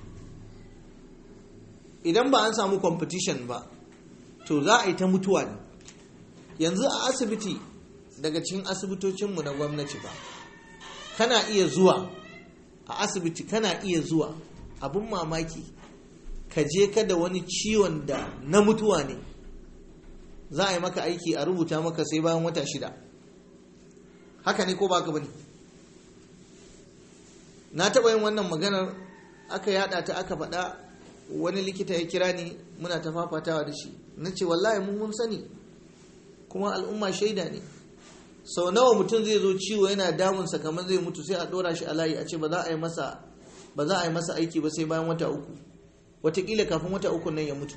idan ba an samu competition ba to za a yi ta mutuwa ne yanzu a asibiti daga cikin asibitocinmu na gwamnati ba kana iya zuwa a asibiti kana iya zuwa abin mamaki ka je ka da wani ciwon da na mutuwa ne za a yi maka aiki a rubuta maka sai bayan wata shida haka ne ko ba ka bane na taɓa yin wannan maganar aka yada ta aka faɗa wani likita ya kira ni muna ta fafatawa da shi na ce wallahi mun mun sani kuma al'umma shaida ne sau nawa mutum zai zo ciwo yana damunsa kamar zai mutu sai a ɗora shi a layi a ce ba za a yi masa ba za a yi masa aiki ba sai bayan wata uku watakila kafin wata uku nan ya mutu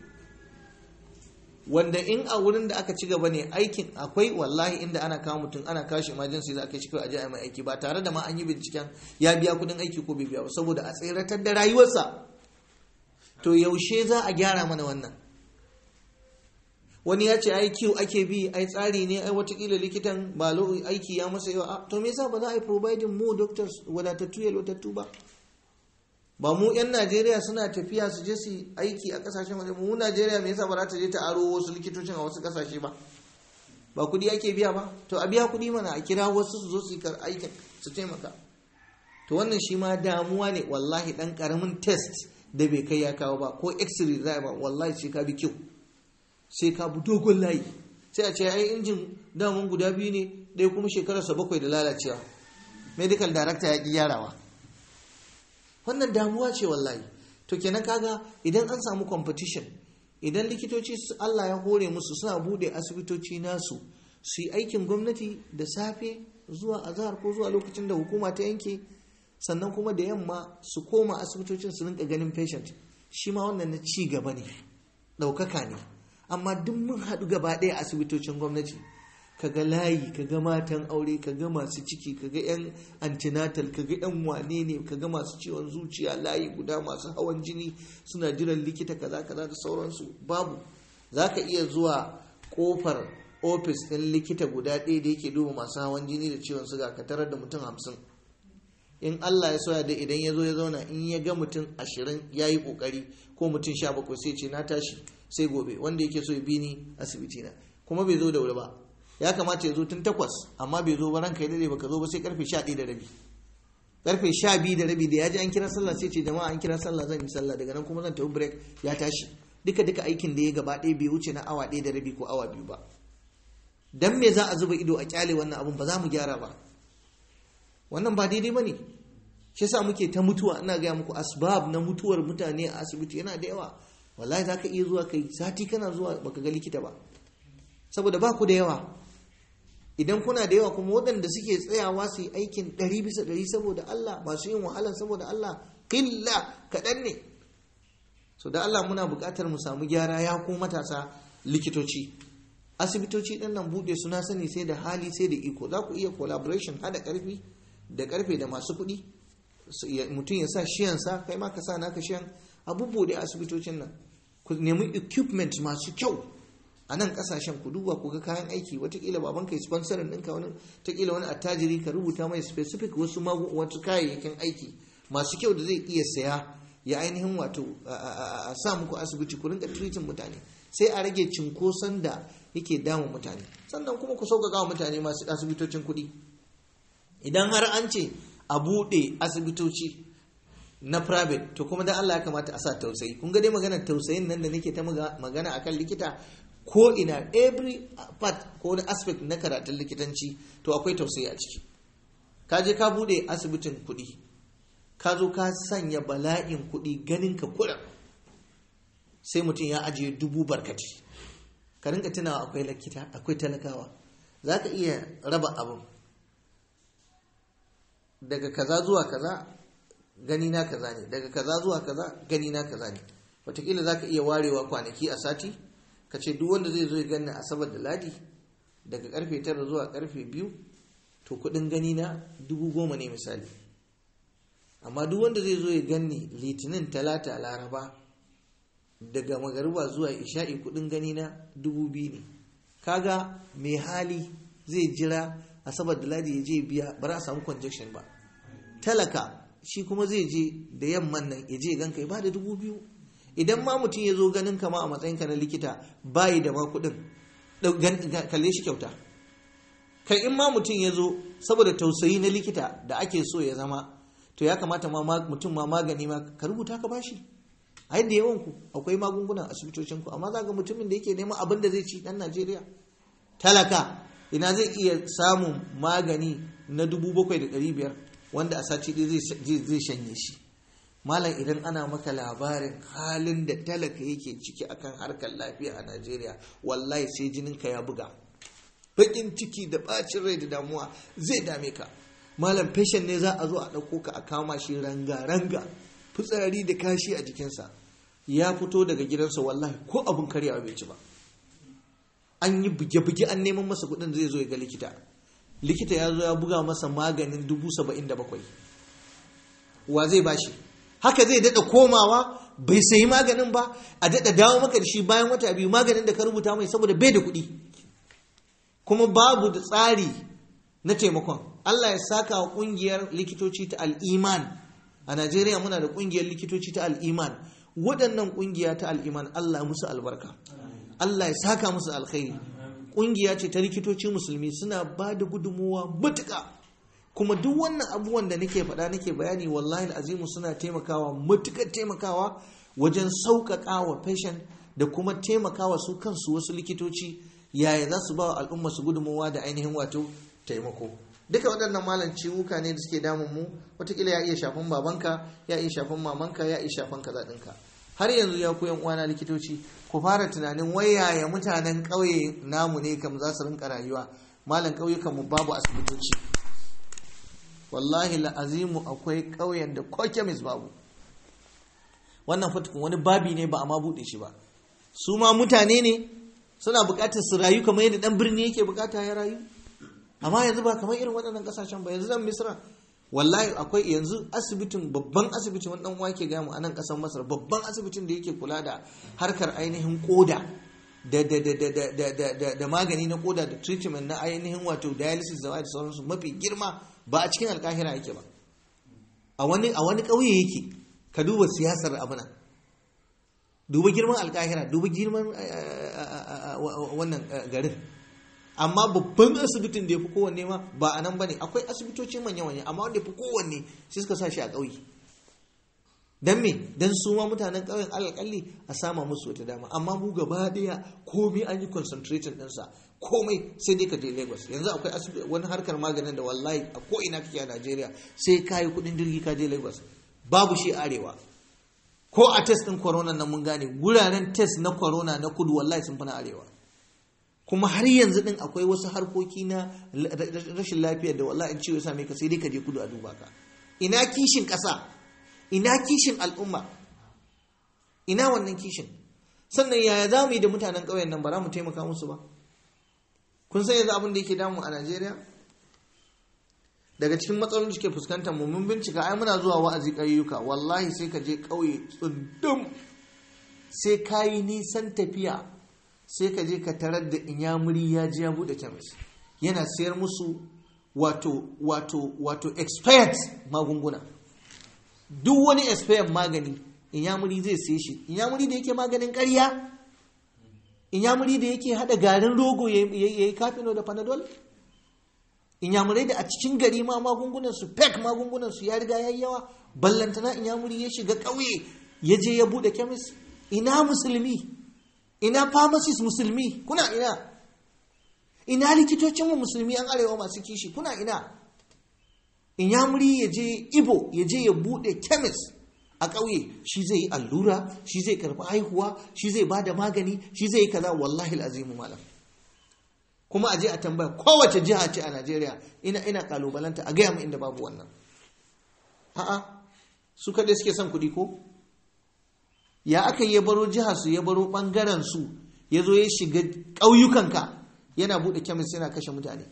wanda in a wurin da aka ci gaba ne aikin akwai wallahi inda ana kawo mutum ana kawo shi emergency za a kai shi kawai a je a mai aiki ba tare da ma an yi binciken ya biya kudin aiki ko bai biya ba saboda a tseratar da rayuwarsa to yaushe za a gyara mana wannan wani ya ce ai kiwo ake bi ai tsari ne ai watakila likitan ba aiki ya masa yawa to me yasa ba za a yi providing mu doctors wadatattu yalwatattu ba ba mu 'yan najeriya suna tafiya su je su aiki a kasashen waje mu najeriya me yasa ba za ta je ta aro wasu likitocin a wasu kasashe ba ba kudi ake biya ba to a biya kudi mana a kira wasu su zo su yi aikin su taimaka to wannan shi ma damuwa ne wallahi dan karamin test da bai kai ya kawo ba ko x-ray za ba wallahi sai ka bi kyau sai ka bi dogon layi sai a ce ai injin damun guda biyu ne ɗaya kuma shekararsa bakwai da lalacewa medical director ya ƙi gyarawa wannan damuwa ce wallahi to kenan kaga idan an samu competition idan likitoci Allah ya hore musu suna bude asibitoci nasu su yi aikin gwamnati da safe zuwa azahar ko zuwa lokacin da hukuma ta yanke sannan kuma da yamma su koma asibitocin su rinka ganin patient shi ma wannan na ci gaba ne ɗaukaka ne amma duk mun haɗu gaba ɗaya asibitocin gwamnati kaga layi kaga matan aure kaga masu ciki kaga yan antinatal kaga yan wane ne kaga masu ciwon zuciya layi guda masu hawan jini suna jiran likita kaza kaza da sauransu babu zaka iya zuwa kofar ofis ɗin likita guda ɗaya da yake duba masu hawan jini da ciwon suga ka tarar da mutum hamsin in Allah ya soya da idan ya zo ya zauna in ya ga mutum ashirin ya yi ƙoƙari ko mutum sha bakwai sai ce na tashi sai gobe wanda yake so ya bi ni asibiti na kuma bai zo da wuri ba ya kamata ya zo tun takwas amma bai zo ba ranka ya dade baka zo ba sai karfe sha ɗaya da rabi karfe sha biyu da rabi da ya ji an kira sallah sai ce jama'a an kira sallah zan yi sallah daga nan kuma zan tafi break ya tashi duka duka aikin da ya gaba ɗaya bai wuce na awa ɗaya da rabi ko awa biyu ba dan me za a zuba ido a kyale wannan abun ba za mu gyara ba wannan ba daidai ba ne shi yasa muke ta mutuwa ina gaya muku asbab na mutuwar mutane a asibiti yana da yawa wallahi za ka iya zuwa kai sati kana zuwa baka ga likita ba saboda ba ku da yawa idan kuna da yawa kuma waɗanda suke tsayawa su yi aikin ɗari bisa ɗari saboda Allah masu yin wahala saboda Allah ƙilla kaɗan ne so da Allah muna buƙatar mu samu gyara ya ko matasa likitoci asibitoci ɗin nan buɗe suna sani sai da hali sai da iko za ku iya collaboration haɗa ƙarfi da ƙarfe da masu kuɗi mutum ya sa shiyansa kai ma ka sa naka shiyan abubuwa da asibitocin nan ku nemi equipment masu kyau a nan kasashen ku duba ku ga kayan aiki watakila baban ka sponsorin ɗinka wani watakila wani attajiri ka rubuta mai specific wasu wasu kayayyakin aiki masu kyau da zai iya saya ya ainihin wato a sa muku asibiti ku rinka treating mutane sai a rage cinkoson da yake damun mutane sannan kuma ku sauƙaƙa wa mutane masu asibitocin kuɗi idan har an ce a buɗe asibitoci na private to kuma dan Allah ya kamata a sa tausayi kun ga dai maganar tausayin nan da nake ta magana akan likita ko ina every part ko wani aspect na karatun likitanci to akwai tausayi a ciki ka je ka bude asibitin kuɗi ka zo ka sanya bala'in kuɗi ganin ka kuɗa sai mutum ya ajiye dubu barkati ka rinka tunawa akwai likita akwai talakawa za ka iya raba abin daga kaza zuwa kaza gani na kaza ne daga kaza zuwa kaza gani na kaza ne wataƙila za ka iya warewa kwanaki a sati ka ce duk wanda zai zo ya gani asabar da ladi daga karfe tara zuwa karfe biyu to kudin gani na dubu goma ne misali amma duk wanda zai zo ya gani litinin talata laraba daga magariba zuwa isha'i kudin gani na dubu biyu ne kaga mai hali zai jira asabar da ladi ya je biya ba za a samu conjection ba talaka shi kuma zai je da yamman nan ya je ganka ya ba da dubu biyu idan ma mutum ya zo ganin kama a matsayinka na likita bayi da ma kuɗin kalle shi kyauta kai in ma mutum ya zo saboda tausayi na likita da ake so ya zama to ya kamata ma mutum ma magani ma ka rubuta ka bashi a yadda yawan ku akwai magungunan asibitocin ku amma za ga mutumin da yake neman abin da zai ci dan Najeriya talaka ina zai iya samun magani na dubu bakwai da ɗari biyar wanda a sati zai shanye shi malam idan ana maka labarin halin da talaka yake ciki akan harkar lafiya a najeriya wallahi sai jininka ya buga bakin ciki da bacin rai da damuwa zai dame ka malam fashion ne za a zo a ɗauko ka a kama shi ranga-ranga fitsari da kashi a jikinsa ya fito daga gidansa wallahi ko abin karyawa bai ci ba an yi buge-buge an neman masa kuɗin zai zo ya ga likita likita ya zo ya buga masa maganin dubu saba'in da bakwai wa zai bashi haka zai daɗa komawa bai sayi maganin ba a daɗa dawo maka da shi bayan wata biyu maganin da ka rubuta mai saboda bai da kuɗi kuma babu da tsari na taimakon Allah ya saka wa ƙungiyar likitoci ta al'iman a Najeriya muna da ƙungiyar likitoci ta al'iman waɗannan ƙungiya ta al'iman Allah musu albarka Allah ya saka musu alkhairi ƙungiya ce ta likitoci musulmi suna ba da gudunmuwa matuƙa kuma duk wannan abubuwan da nake faɗa nake bayani wallahi azimu suna taimakawa matukar taimakawa wajen sauƙaƙa wa fashion da kuma taimakawa su kansu wasu likitoci yaya za su ba wa al'umma su gudunmawa da ainihin wato taimako duka waɗannan malam ciwuka ne da suke damun mu watakila ya iya shafan babanka ya iya shafan mamanka ya iya shafan kaza ɗinka har yanzu ya koyan uwana likitoci ku fara tunanin wayaya mutanen ƙauye namu ne kam za su rinka rayuwa malam ƙauyukan mu babu asibitoci wallahi la'azimu akwai ƙauyen da ko kemis babu wannan fatukun wani babi ne ba a ma buɗe shi ba su ma mutane ne suna buƙatar su rayu kamar yadda ɗan birni yake buƙata ya rayu amma yanzu ba kamar irin waɗannan ƙasashen ba yanzu zan misra wallahi akwai yanzu asibitin babban asibitin wani ɗan wake gamu a nan ƙasar masar babban asibitin da yake kula da harkar ainihin koda da magani na koda da treatment na ainihin wato dialysis da da sauransu mafi girma ba a cikin alkahira yake ba a wani ƙauye yake ka duba siyasar abuna duba girman alkahira duba girman wannan garin amma babban asibitin da ya fi kowanne ma ba a nan ba ne akwai asibitoci manya-manya amma wanda ya fi kowanne sai suka sa shi a ƙauye don me don su ma mutanen ƙauyen alƙalli a sama musu wata dama amma mu gaba ɗaya komai an yi concentrating ɗinsa komai sai dai ka je lagos yanzu akwai wani harkar maganin da wallahi a ko'ina kake a najeriya sai ka yi kuɗin jirgi ka je lagos babu shi arewa ko a test ɗin corona nan mun gane wuraren test na corona na kudu wallahi sun fi na arewa kuma har yanzu din akwai wasu harkoki na rashin lafiya da wallahi ciwo ya same ka sai dai ka je kudu a duba ka ina kishin ƙasa ina kishin al'umma ina wannan kishin sannan yaya za mu yi da mutanen ƙauyen nan ba za mu taimaka musu ba kun san yanzu abin da yake damu a najeriya daga cikin matsalolin da suke fuskantar mu mun bincika ai muna zuwa wa'azi ƙauyuka wallahi sai ka je ƙauye tsundum sai ka yi nisan tafiya sai ka je ka tarar da inyamuri ya ji ya bude kemis yana sayar musu wato wato wato expired magunguna duk wani expired magani inyamuri zai siye shi inyamuri da yake maganin ƙarya inyamuri da yake hada garin rogo ya yi kafino da panadol inyamurai da a cikin gari ma magungunan su pek magungunan su ya riga yayi yawa ballantana inyamuri ya shiga ƙauye ya je ya bude kemis ina musulmi ina pharmacist musulmi kuna ina ina likitocinmu musulmi an arewa masu kishi kuna ina in ya muri ya je ibo ya je ya bude chemist a ƙauye shi zai yi allura shi zai karɓi haihuwa shi zai ba da magani shi zai yi kaza wallahi azimu malam kuma a je a tambaya kowace jiha ce a najeriya ina ina kalubalanta a gaya mu inda babu wannan a'a su kaɗai suke son kuɗi ko ya aka ya baro jihar su ya baro bangaren su ya zo ya shiga ƙauyukanka yana buɗe kemis yana kashe mutane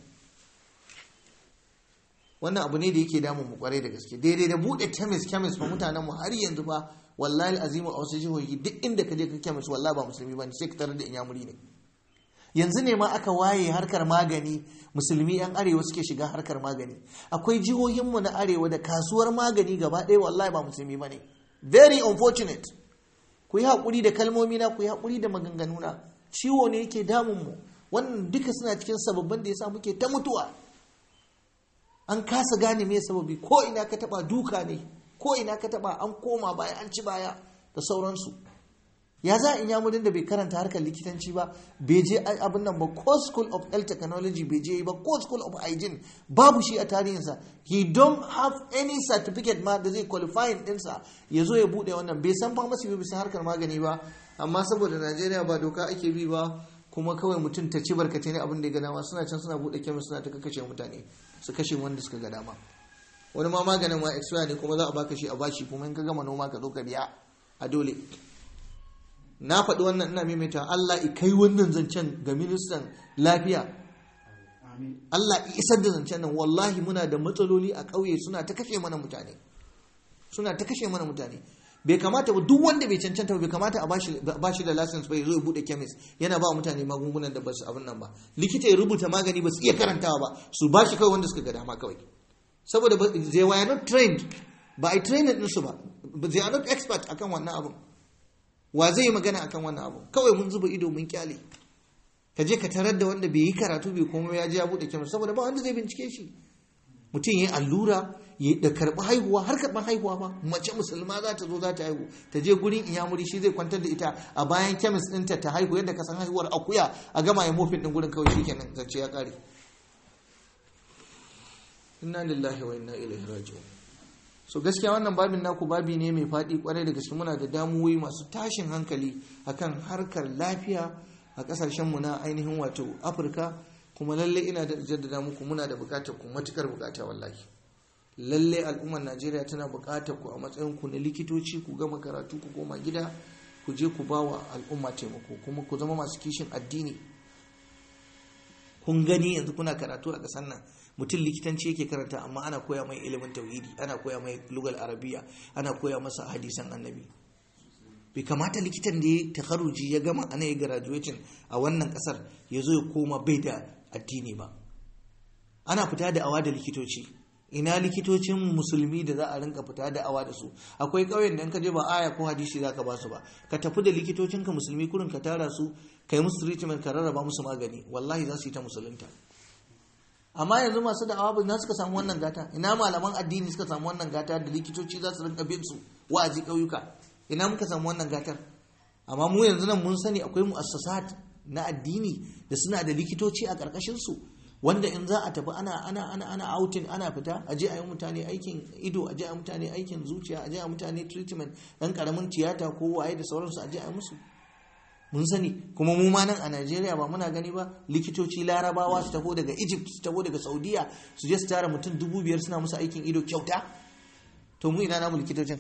wannan abu ne da yake damun mu kwarai da gaske daidai da buɗe kemis kemis fa mutanen mu har yanzu fa wallahi azimu a wasu jihohi duk inda ka je ka kemis wallahi ba musulmi bane sai ka tarar da inyamuri ne yanzu ne ma aka waye harkar magani musulmi yan arewa suke shiga harkar magani akwai jihohinmu na arewa da kasuwar magani gaba ɗaya wallahi ba musulmi bane very unfortunate ku yi haƙuri da kalmomi na ku yi haƙuri da maganganu na ciwo ne yake damunmu wannan duka suna cikin sababbin da ya sa muke ta mutuwa an kasa gane me sababi ko ina ka taba duka ne ko ina ka taba an koma baya an ci baya da sauransu ya za in yamurin da bai karanta harkar likitanci ba bai je abin nan ba ko school of health technology bai je ba ko school of hygiene babu shi a tarihinsa he don't have any certificate ma da zai qualifying dinsa ya zo ya bude wannan bai san pharmacy ba bisa harkar magani ba amma saboda najeriya ba doka ake bi ba kuma kawai mutum ta ci barkatai ne abin da ya ga dama suna can suna bude kemis suna ta kashe mutane su kashe wanda suka ga dama wani ma maganin ma expire ne kuma za a baka shi a bashi kuma in ka gama noma ka zo ka biya a dole na faɗi wannan ina maimaita Allah i kai wannan zancen ga ministan lafiya Allah i isar da zancen nan wallahi muna da matsaloli a ƙauye suna ta kashe mana mutane suna ta kashe mana mutane bai kamata ba duk wanda bai cancanta bai kamata a bashi da license bai zo ya bude chemist yana ba mutane magungunan da ba su abin nan ba likita ya rubuta magani ba su iya karantawa ba su bashi kawai wanda suka ga dama kawai saboda they were not trained ba a training ɗinsu ba they are not expert akan wannan abin wa zai yi magana akan wannan abu kawai mun zuba ido mun kyale ka je ka tarar da wanda bai yi karatu bai komai ya je ya bude kyamar saboda ba wanda zai bincike shi mutum ya yi allura ya da karɓi haihuwa har karɓar haihuwa ba mace musulma za ta zo za ta haihu ta je gurin iyamuri shi zai kwantar da ita a bayan kemis ɗinta ta haihu yadda ka san haihuwar akuya a gama ya mofin ɗin gurin kawai shikenan zance ya ƙare inna lillahi wa inna ilaihi raji'un so gaskiya wannan babin naku babi ne mai faɗi kwarai da gaske muna da damuwoyi masu tashin hankali akan harkar lafiya a ƙasashenmu na ainihin wato afirka kuma lalle ina da jaddada muku muna da buƙatar ku matukar buƙata wallahi lalle al'ummar najeriya tana buƙatar ku a matsayin ku na likitoci ku gama karatu ku koma gida ku je ku bawa al'umma taimako kuma ku zama masu kishin addini kun gani yanzu kuna karatu a ƙasar nan mutum likitanci yake karanta amma ana koya mai ilimin tauhidi ana koya mai lugal arabiya ana koya masa hadisan annabi bai kamata likitan da ya takharuji ya gama ana yi graduating a wannan kasar ya zo ya koma bai da addini ba ana fita da awa da likitoci ina likitocin musulmi da za a rinka fita da awa da su akwai ƙauyen da in ka je ba aya ko hadisi za ka ba su ba ka tafi da likitocinka musulmi kurin ka tara su ka yi musu treatment ka rarraba musu magani wallahi za su yi ta musulunta amma yanzu masu da'awa ba suka samu wannan gata ina malaman addini suka samu wannan gata da likitoci za su rinka bin su wa'azi ƙauyuka ina muka samu wannan gatar amma mu yanzu nan mun sani akwai mu'assasat na addini da suna da likitoci a ƙarƙashin su wanda in za a tafi ana ana ana ana outing ana fita a je a yi mutane aikin ido a je a mutane aikin zuciya a je a mutane treatment dan karamin tiyata ko waye da sauransu a je a yi musu mun sani kuma mu ma nan a Najeriya ba muna gani ba likitoci larabawa su taho daga Egypt su taho daga Saudiya su je su tara mutum dubu biyar suna musu aikin ido kyauta to mu ina namu likitocin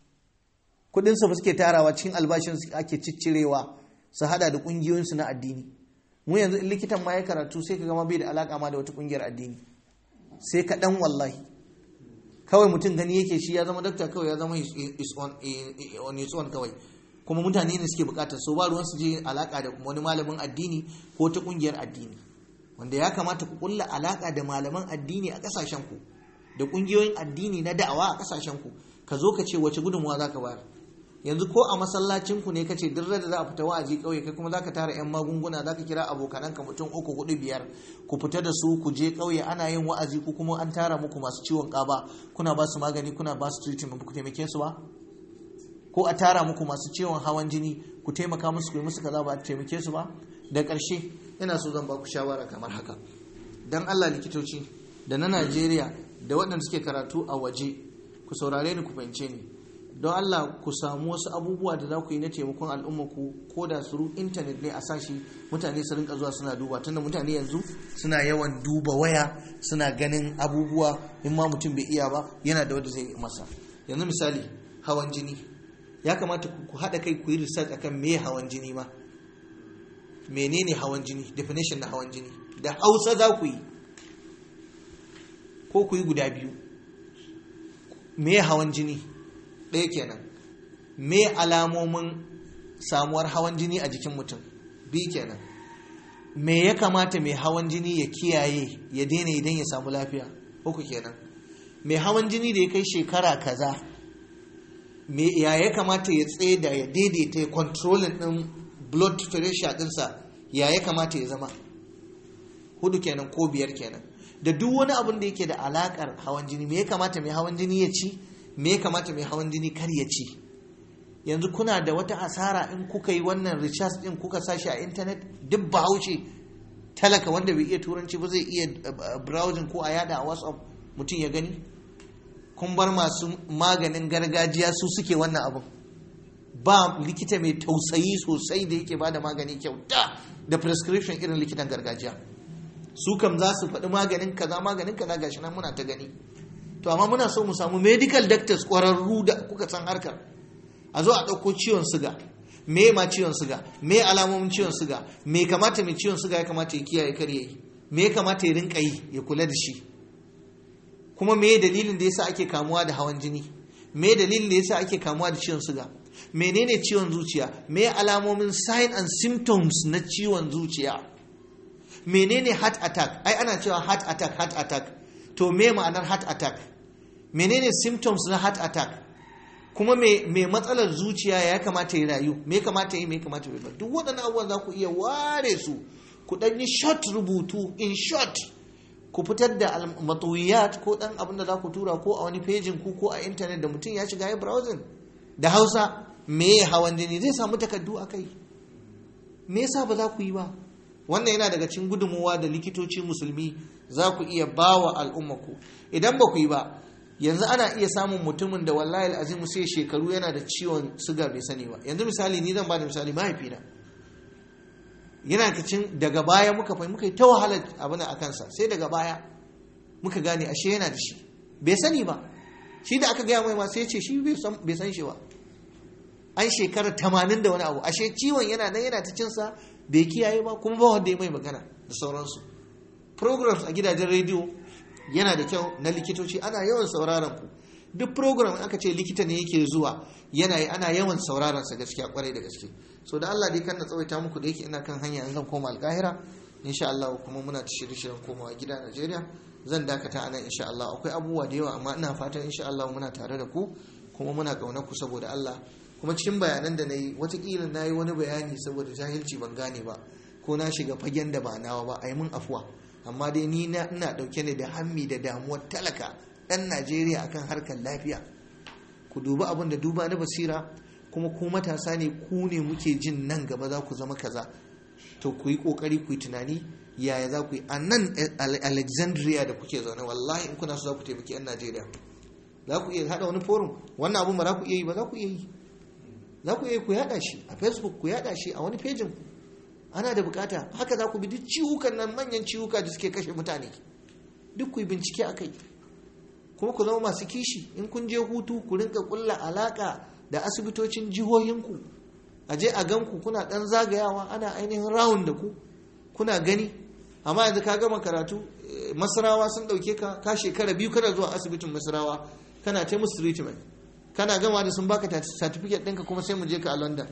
kudin su ba suke tarawa cikin albashin su ake ciccirewa su hada da kungiyoyin su na addini mu yanzu in likitan ma ya karatu sai ka gama bai da alaka ma da wata kungiyar addini sai ka dan wallahi kawai mutum gani yake shi ya zama dakta kawai ya zama is on his own kawai kuma mutane ne suke bukatar so ba ruwan su je alaka da wani malamin addini ko ta kungiyar addini wanda ya kamata ku kulla alaka da malaman addini a kasashen ku da kungiyoyin addini na da'awa a kasashen ku ka zo ka ce wace gudunmuwa zaka bayar yanzu ko a masallacin ku ne ka ce duk da za a fita wa'azi kauye kai kuma zaka tara yan magunguna zaka kira abokananka mutum uku hudu biyar ku fita da su ku je kauye ana yin wa'azi ku kuma an tara muku masu ciwon kaba kuna ba su magani kuna ba su treatment ku taimake su ba ko a tara muku masu ciwon hawan jini ku taimaka musu ku yi musu kaza ba a taimake su ba da ƙarshe ina so zan ba ku shawara kamar haka dan Allah likitoci da na Najeriya da waɗanda suke karatu a waje ku saurare ni ku fahimce ni don Allah ku samu wasu abubuwa da za ku yi na taimakon al'umma ku ko da su intanet ne a sashi mutane su rinka zuwa suna duba tunda mutane yanzu suna yawan duba waya suna ganin abubuwa in ma mutum bai iya ba yana da wanda zai masa yanzu misali hawan jini ya kamata ku haɗa kai ku yi research akan me hawan jini ma menene hawan jini definition na hawan jini da hausa za ku yi ko ku yi guda biyu me hawan jini ɗaya kenan me alamomin samuwar hawan jini a jikin mutum biyu kenan me ya kamata mai hawan jini ya kiyaye ya daina idan ya samu lafiya uku kenan mai hawan jini da ya kai shekara kaza me ya ya kamata ya tsaye da ya daidaita ya controlling din blood pressure dinsa ya ya kamata ya zama hudu kenan ko biyar kenan da duk wani abin da yake da alakar hawan jini me ya kamata mai hawan jini ya ci me ya kamata mai hawan jini kar ya ci yanzu kuna da wata asara in kuka yi wannan recharge din kuka sashi a intanet duk bahaushe talaka wanda bai iya turanci ba zai iya browsing ko a yada a whatsapp mutum ya gani kun bar masu maganin gargajiya su suke wannan abin ba likita mai tausayi sosai da yake bada magani kyauta da prescription irin likitan gargajiya su kam za su faɗi maganin kaza maganin kaza gashi nan muna ta gani to amma muna so mu samu medical doctors ƙwararru da kuka san harkar a zo a ɗauko ciwon siga me ma ciwon siga me alamomin ciwon siga me kamata mai ciwon siga ya kamata ya kiyaye kar yayi me ya kamata ya rinka yi ya kula da shi kuma me dalilin da yasa ake kamuwa da hawan jini me dalilin da yasa ake kamuwa da ciwon siga menene ciwon zuciya me alamomin sign and symptoms na ciwon zuciya menene heart attack ai ana cewa heart attack heart attack to me ma'anar heart attack menene symptoms na heart attack kuma me me matsalar zuciya ya kamata ya rayu me kamata yi me kamata ya duk waɗannan abubuwan za ku iya ware su ku ɗan yi short rubutu in short ku fitar da matuyat ko dan abin da za ku tura ko a wani pejin ku ko a intanet da mutum ya shiga ya browsing da hausa me ya hawan jini zai samu takardu a kai me yasa ba za ku yi ba wannan yana daga cikin gudunmuwa da likitoci musulmi za ku iya ba wa al'ummaku idan ba ku yi ba yanzu ana iya samun mutumin da wallahi al'azim sai shekaru yana da ciwon suga bai sani ba yanzu misali ni zan ba da misali mahaifina yana kacin daga baya muka fahimci muka yi ta wahalar abin a kansa sai daga baya muka gane ashe yana da shi bai sani ba shi da aka gaya mai ma sai ya ce shi bai san shi ba an shekara tamanin da wani abu ashe ciwon yana nan yana ta cinsa bai kiyaye ba kuma ba wanda ya mai magana da sauransu programs a gidajen rediyo yana da kyau na likitoci ana yawan sauraron ku duk program aka ce likita ne yake zuwa yana yi ana yawan sauraron sa gaskiya kwarai da gaske so da Allah dai kan na tsawaita muku da yake ina kan hanya in zan koma alkahira insha Allah kuma muna ta shirye shiryen komawa gida Najeriya zan dakata a nan insha Allah akwai abubuwa da yawa amma ina fatan insha Allah muna tare da ku kuma muna kauna ku saboda Allah kuma cikin bayanan da na yi watakila na yi wani bayani saboda jahilci ban gane ba ko na shiga fagen da ba nawa ba a yi mun afuwa amma dai ni na ina dauke ne da hammi da damuwar talaka dan najeriya akan harkar lafiya ku dubi abin da duba na basira kuma ku matasa ne ku ne muke jin nan gaba za ku zama kaza to ku yi kokari ku yi tunani yaya za ku yi a nan alexandria da kuke zaune wallahi in kuna so za ku taimaki yan najeriya za ku iya hada wani forum wannan abun ba za ku iya yi ba za ku iya yi za ku iya ku yada shi a facebook ku yada shi a wani pejin ku ana da bukata haka za ku bi duk ciwukan nan manyan ciwuka da suke kashe mutane duk ku yi bincike a kai kuma ku zama masu kishi in kun je hutu ku rinka kulla alaka da asibitocin jihohinku a je a ganku kuna dan zagayawa ana ainihin rawun da ku kuna gani amma yanzu ka gama karatu masarawa sun dauke ka ka shekara biyu kana zuwa asibitin masarawa kana ta musu treatment kana gama da sun baka certificate ɗinka kuma sai mu je ka a london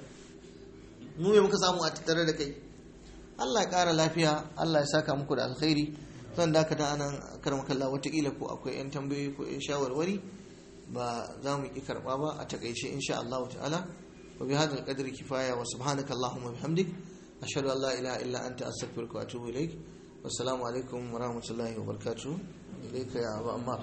mu me muka samu a tattare da kai allah ya ƙara lafiya allah ya saka muku da alkhairi zan dakata anan karmakalla watakila ko akwai 'yan tambayoyi ko 'yan shawarwari ba za mu ƙi karɓa ba a takaice insha allahu ta'ala wa bi hadal qadri kifaya wa subhanaka allahumma bihamdik ashhadu an la ilaha illa anta astaghfiruka wa atubu ilaik wassalamu alaikum wa rahmatullahi wa barakatuh ilayka ya abu ammar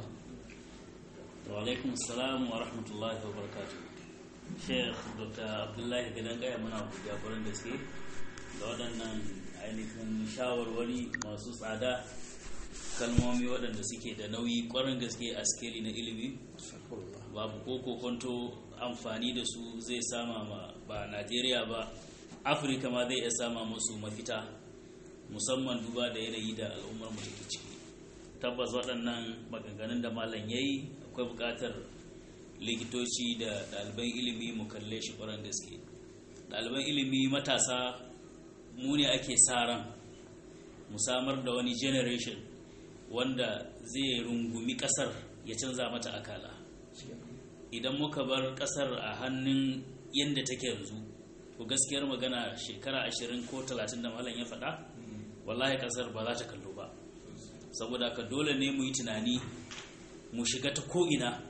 وعليكم السلام ورحمة الله وبركاته شيخ دكتور عبد الله gidan gaya muna jagoran gaske da waɗannan ainihin shawarwari masu tsada kalmomi waɗanda suke da nauyi ƙwarin gaske a skeli na ilimi babu ko kwanto amfani da su zai sama ma ba najeriya ba afirka ma zai iya sama musu mafita musamman duba da yanayi da al'ummar mu take ciki tabbas waɗannan maganganun da malam ya yi akwai buƙatar likitoci da ɗaliban ilimi mu kalle shi ƙwarar gaske ɗaliban ilimi matasa mu ne ake sa ran mu samar da wani generation wanda zai rungumi ƙasar ya canza mata akala idan muka bar ƙasar a hannun yadda take yanzu to gaskiyar magana shekara ashirin ko talatin da malam ya faɗa wallahi ƙasar ba za ta kallo ba saboda ka dole ne mu yi tunani mu shiga ta ko'ina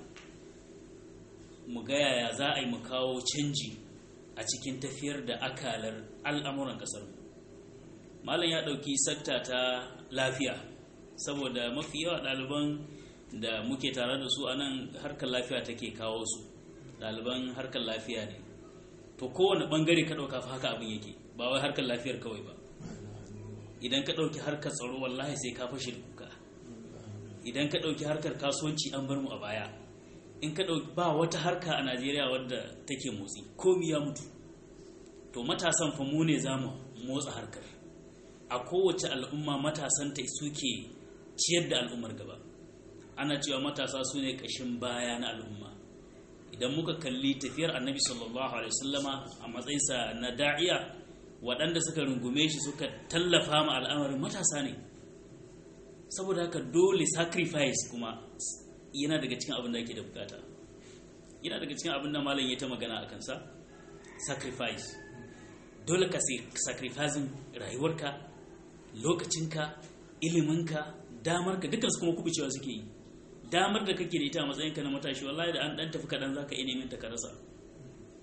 mu ga yaya za a yi mu kawo canji a cikin tafiyar da akalar al'amuran ƙasar malam ya ɗauki sakta ta lafiya saboda mafi yawa ɗaliban da muke tare da su a nan harkar lafiya take kawo su ɗaliban harkar lafiya ne to kowane ɓangare ka ɗauka fa haka abin yake ba wai harkar lafiyar kawai ba idan ka ɗauki harkar tsaro wallahi sai ka fashe da kuka idan ka ɗauki harkar kasuwanci an bar mu a baya in ka ɗauki ba wata harka a najeriya wadda take motsi komi ya mutu to matasan fa mu ne za mu motsa harkar a kowace al'umma matasanta suke ciyar da al'ummar gaba ana cewa matasa su ne ƙashin baya na al'umma idan muka kalli tafiyar annabi sallallahu alaihi wasallama a matsayinsa na da'iya waɗanda suka rungume shi suka tallafa ma al'amarin matasa ne saboda haka dole sacrifice kuma yana daga cikin abin da ake da bukata yana daga cikin abin da malam ya ta magana a kansa sacrifice dole ka sacrificing rayuwarka lokacinka iliminka damarka dukkan su kuma kubucewa suke yi damar da kake da ita a matsayinka na matashi wallahi da an dan tafi kaɗan za ka iya neman ta ka rasa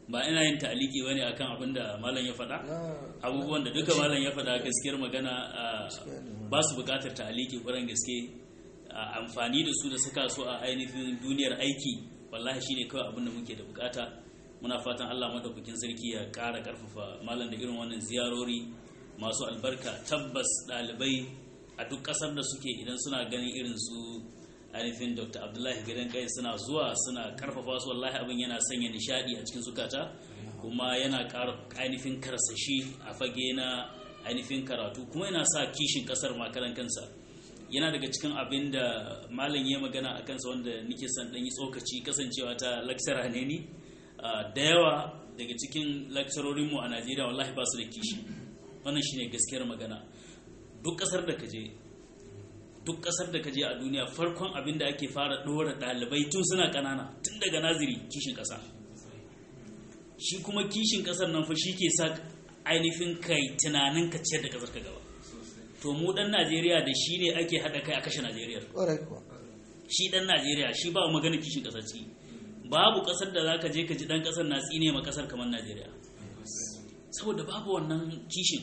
ba ina yin ta'aliki bane akan abin da malam ya faɗa abubuwan da duka malam ya faɗa gaskiyar magana ba su buƙatar ta'aliki ƙwarar gaske amfani da su da saka su a ainihin duniyar aiki wallahi shine kawai abin da muke da bukata muna fatan Allah madaukakin sarki ya ƙara ƙarfafa malam da irin wannan ziyarori masu albarka tabbas ɗalibai a duk ƙasar da suke idan suna ganin irin su ainihin dr abdullahi gidan kai suna zuwa suna karfafa su wallahi abin yana sanya nishadi a cikin zukata kuma yana ainihin karsashi a fage na ainihin karatu kuma yana sa kishin kasar makaran kansa yana daga cikin abin da malam ya magana a kansa wanda nike son dan yi tsokaci kasancewa ta lecturer ne ni da yawa daga cikin lecturorinmu a najeriya wallahi ba su da kishi wannan shine gaskiyar magana duk kasar da ka je duk kasar da ka je a duniya farkon abin da ake fara ɗora ɗalibai tun suna ƙanana tun daga naziri kishin ƙasa shi kuma kishin ƙasar nan fa shi ke sa ainihin kai tunanin ka ciyar da ƙasar ka gaba to mu ɗan najeriya da shi ne ake haɗa kai a kashe najeriya shi ɗan najeriya shi ba magana kishin ƙasar ciki babu ƙasar da za ka je ka ji ɗan ƙasar na tsine ma ƙasar kamar najeriya saboda babu wannan kishin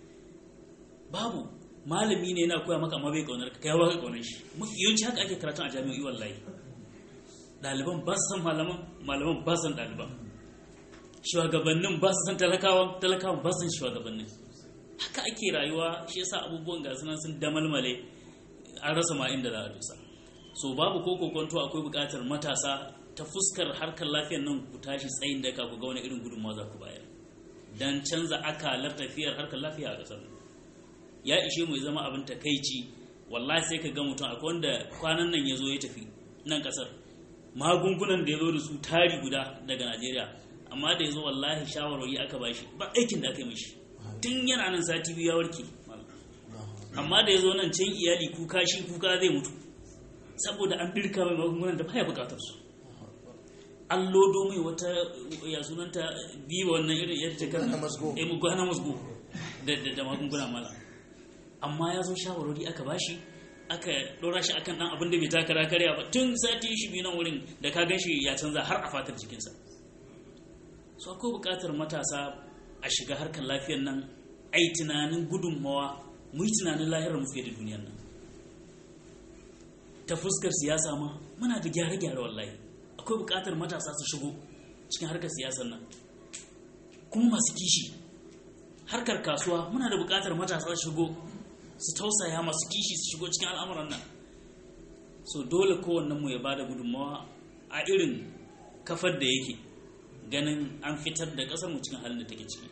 babu malami ne yana koya maka amma bai kaunar ka kai ba ka kaunar shi mafi yawanci haka ake karatun a jami'o'i wallahi ɗaliban ba su san malaman malaman ba su san ɗaliban shugabannin ba su san talakawan talakawan ba su san shugabannin haka ake rayuwa shi yasa abubuwan ga sunan sun damalmale an rasa ma inda za a dusa so babu ko kokonto akwai buƙatar matasa ta fuskar harkar lafiyar nan ku tashi tsayin da ka ku ga wani irin gudunmawa za ku bayar dan canza akalar tafiyar harkar lafiya a ƙasar ya ishe mu zama abin takaici wallahi sai ka ga mutum akwai wanda kwanan nan ya zo ya tafi nan kasar magungunan da ya zo da su tari guda daga najeriya amma da ya zo wallahi shawarwari aka bashi ba aikin da aka yi mishi tun yana nan sati biyu ya warke amma da ya zo nan can iyali kuka shi kuka zai mutu saboda an birka mai magungunan da baya bukatar su an lodo mai wata ya sunanta biyu wannan irin yadda ta kan hana musgo da magunguna mala amma ya zo shawarwari aka bashi aka ɗora shi akan ɗan abin da bai takara karya ba tun sati shi biyu nan wurin da ka gan shi ya canza har a fatar jikinsa so akwai buƙatar matasa a shiga harkar lafiyar nan a yi tunanin gudunmawa mu yi tunanin lahirar mu fiye da duniyar nan ta fuskar siyasa ma muna da gyare-gyare wallahi akwai buƙatar matasa su shigo cikin harkar siyasar nan kuma masu kishi harkar kasuwa muna da buƙatar matasa su shigo su tausaya masu kishi su shigo cikin al'amuran nan so dole kowannen mu ya bada gudunmawa a irin kafar da yake ganin an fitar da kasar mu cikin halin da take ciki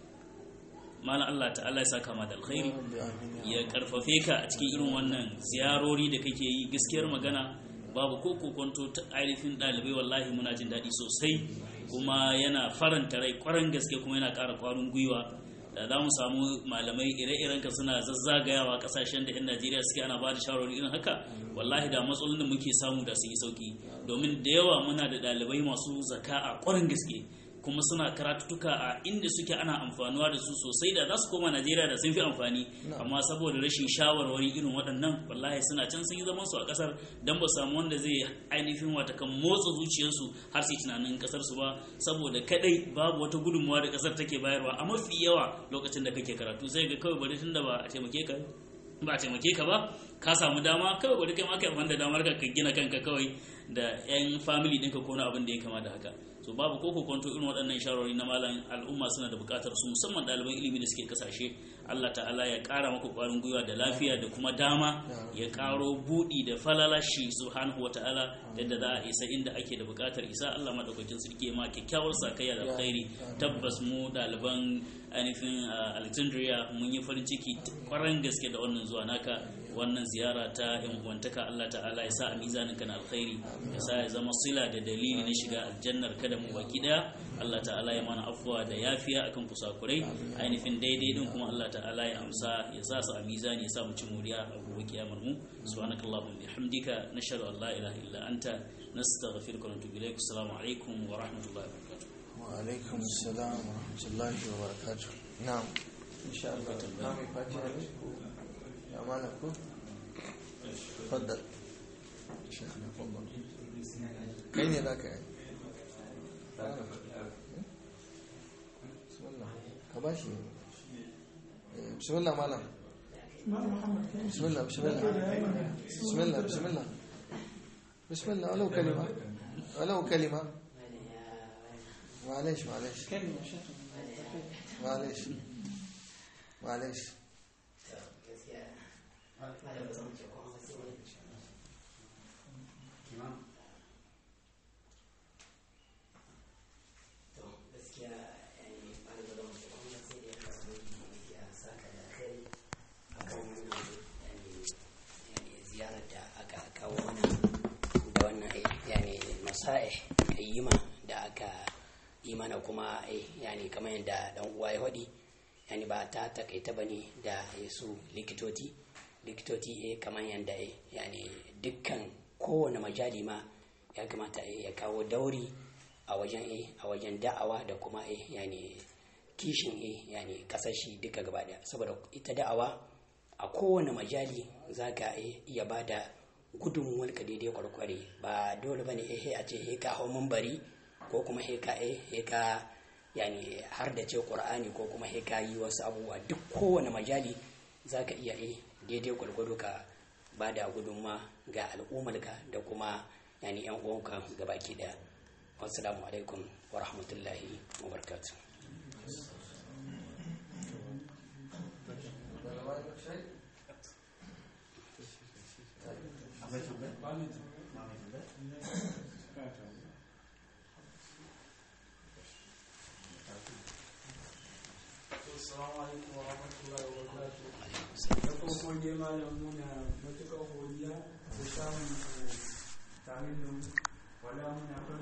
malam Allah ta'ala ya saka ma da alkhairi ya karfafe ka a cikin irin wannan ziyarori da kake yi gaskiyar magana babu ko kokonto ta ainihin ɗalibai wallahi muna jin daɗi sosai kuma yana faranta rai kwaran gaske kuma yana ƙara ƙwarin gwiwa da za mu samu malamai ire-iren ka suna zazzagayawa kasashen da 'yan najeriya suke ana ba da shawarwari irin haka wallahi da matsalolin da muke samu da sun yi sauki domin da yawa muna da ɗalibai masu zaka a ƙwarin gaske kuma suna karatutuka a inda suke ana amfanuwa da su sosai da za su koma najeriya da sun fi amfani amma saboda rashin shawarwari irin waɗannan wallahi suna can sun yi zaman su a ƙasar don ba samu wanda zai ainihin wata kan motsa zuciyarsu har su tunanin ƙasar su ba saboda kadai babu wata gudunmawa da ƙasar take bayarwa a mafi yawa lokacin da kake karatu sai ga kawai bari tunda ba a taimake ka ba a taimake ka ba ka samu dama kawai bari kai ma kai da damar ka gina kanka kawai da yan family ɗinka ko na abin da ya kama da haka so babu ko kwanto irin waɗannan shawarwari na malam al'umma suna da buƙatar su musamman ɗaliban ilimi da suke kasashe Allah ta'ala ya ƙara maka ƙwarin gwiwa da lafiya da kuma dama ya ƙaro buɗi da falalashi subhanahu wa ta'ala yadda za a isa inda ake da buƙatar isa Allah madaukakin sarki ma kyakkyawar sakayya da alkhairi tabbas mu ɗaliban ainihin Alexandria mun yi farin ciki ƙwarar gaske da wannan zuwa naka wannan ziyara ta yan uwantaka Allah ta'ala ya sa a mizanin kan alkhairi ya sa ya zama sila da dalili na shiga aljannar kada mu baki daya Allah ta'ala ya mana afuwa da yafiya akan kusakurai ainihin daidai din kuma Allah ta'ala ya amsa ya sa su a mizani ya sa mu ci muriya a gobe kiyamar mu subhanakallahumma bihamdika nashhadu an la ilaha illa anta nastaghfiruka wa natubu ilaik assalamu alaikum wa rahmatullahi wa barakatuh wa alaikum assalam wa rahmatullahi wa barakatuh na'am insha Allah na mai fatiha ne ko ya mana ko faddal kai ne za ka yi ka ba shi bismillah malam bismillah bismillah bismillah bismillah bismillah walau kalima walau kalima معلش معلش معلش معلش ziyarar da aka kawo mana da wannan yani masa'ih ayyuma da aka yi mana kuma yani kamar yadda dan uwa ya faɗi yani ba ta takaita ba ne da su likitoci likitoci eh kamar yadda yani dukkan kowane majali ma ya kamata ya kawo dauri a wajen a wajen da'awa da kuma yani kishin yani kasashi duka gaba daya saboda ita da'awa a kowane majali za ka iya ba da gudunmuwar ka daidai kwarkware ba dole ba ne a ce he ka hau mambari ko kuma he ka he ka yani har da ce qur'ani ko kuma he ka yi wasu abubuwa duk kowane majali za ka iya eh daidai gwargwado ka ba da gudunma ga al'ummarka da kuma yani yan uwanka gabaki daya wassalamu alaikum wa rahmatullahi wa barakatuh Assalamu alaikum wa rahmatullahi wa barakatuh. Da farko dai malam muna matuƙar godiya da samun tare da mu. Wala muna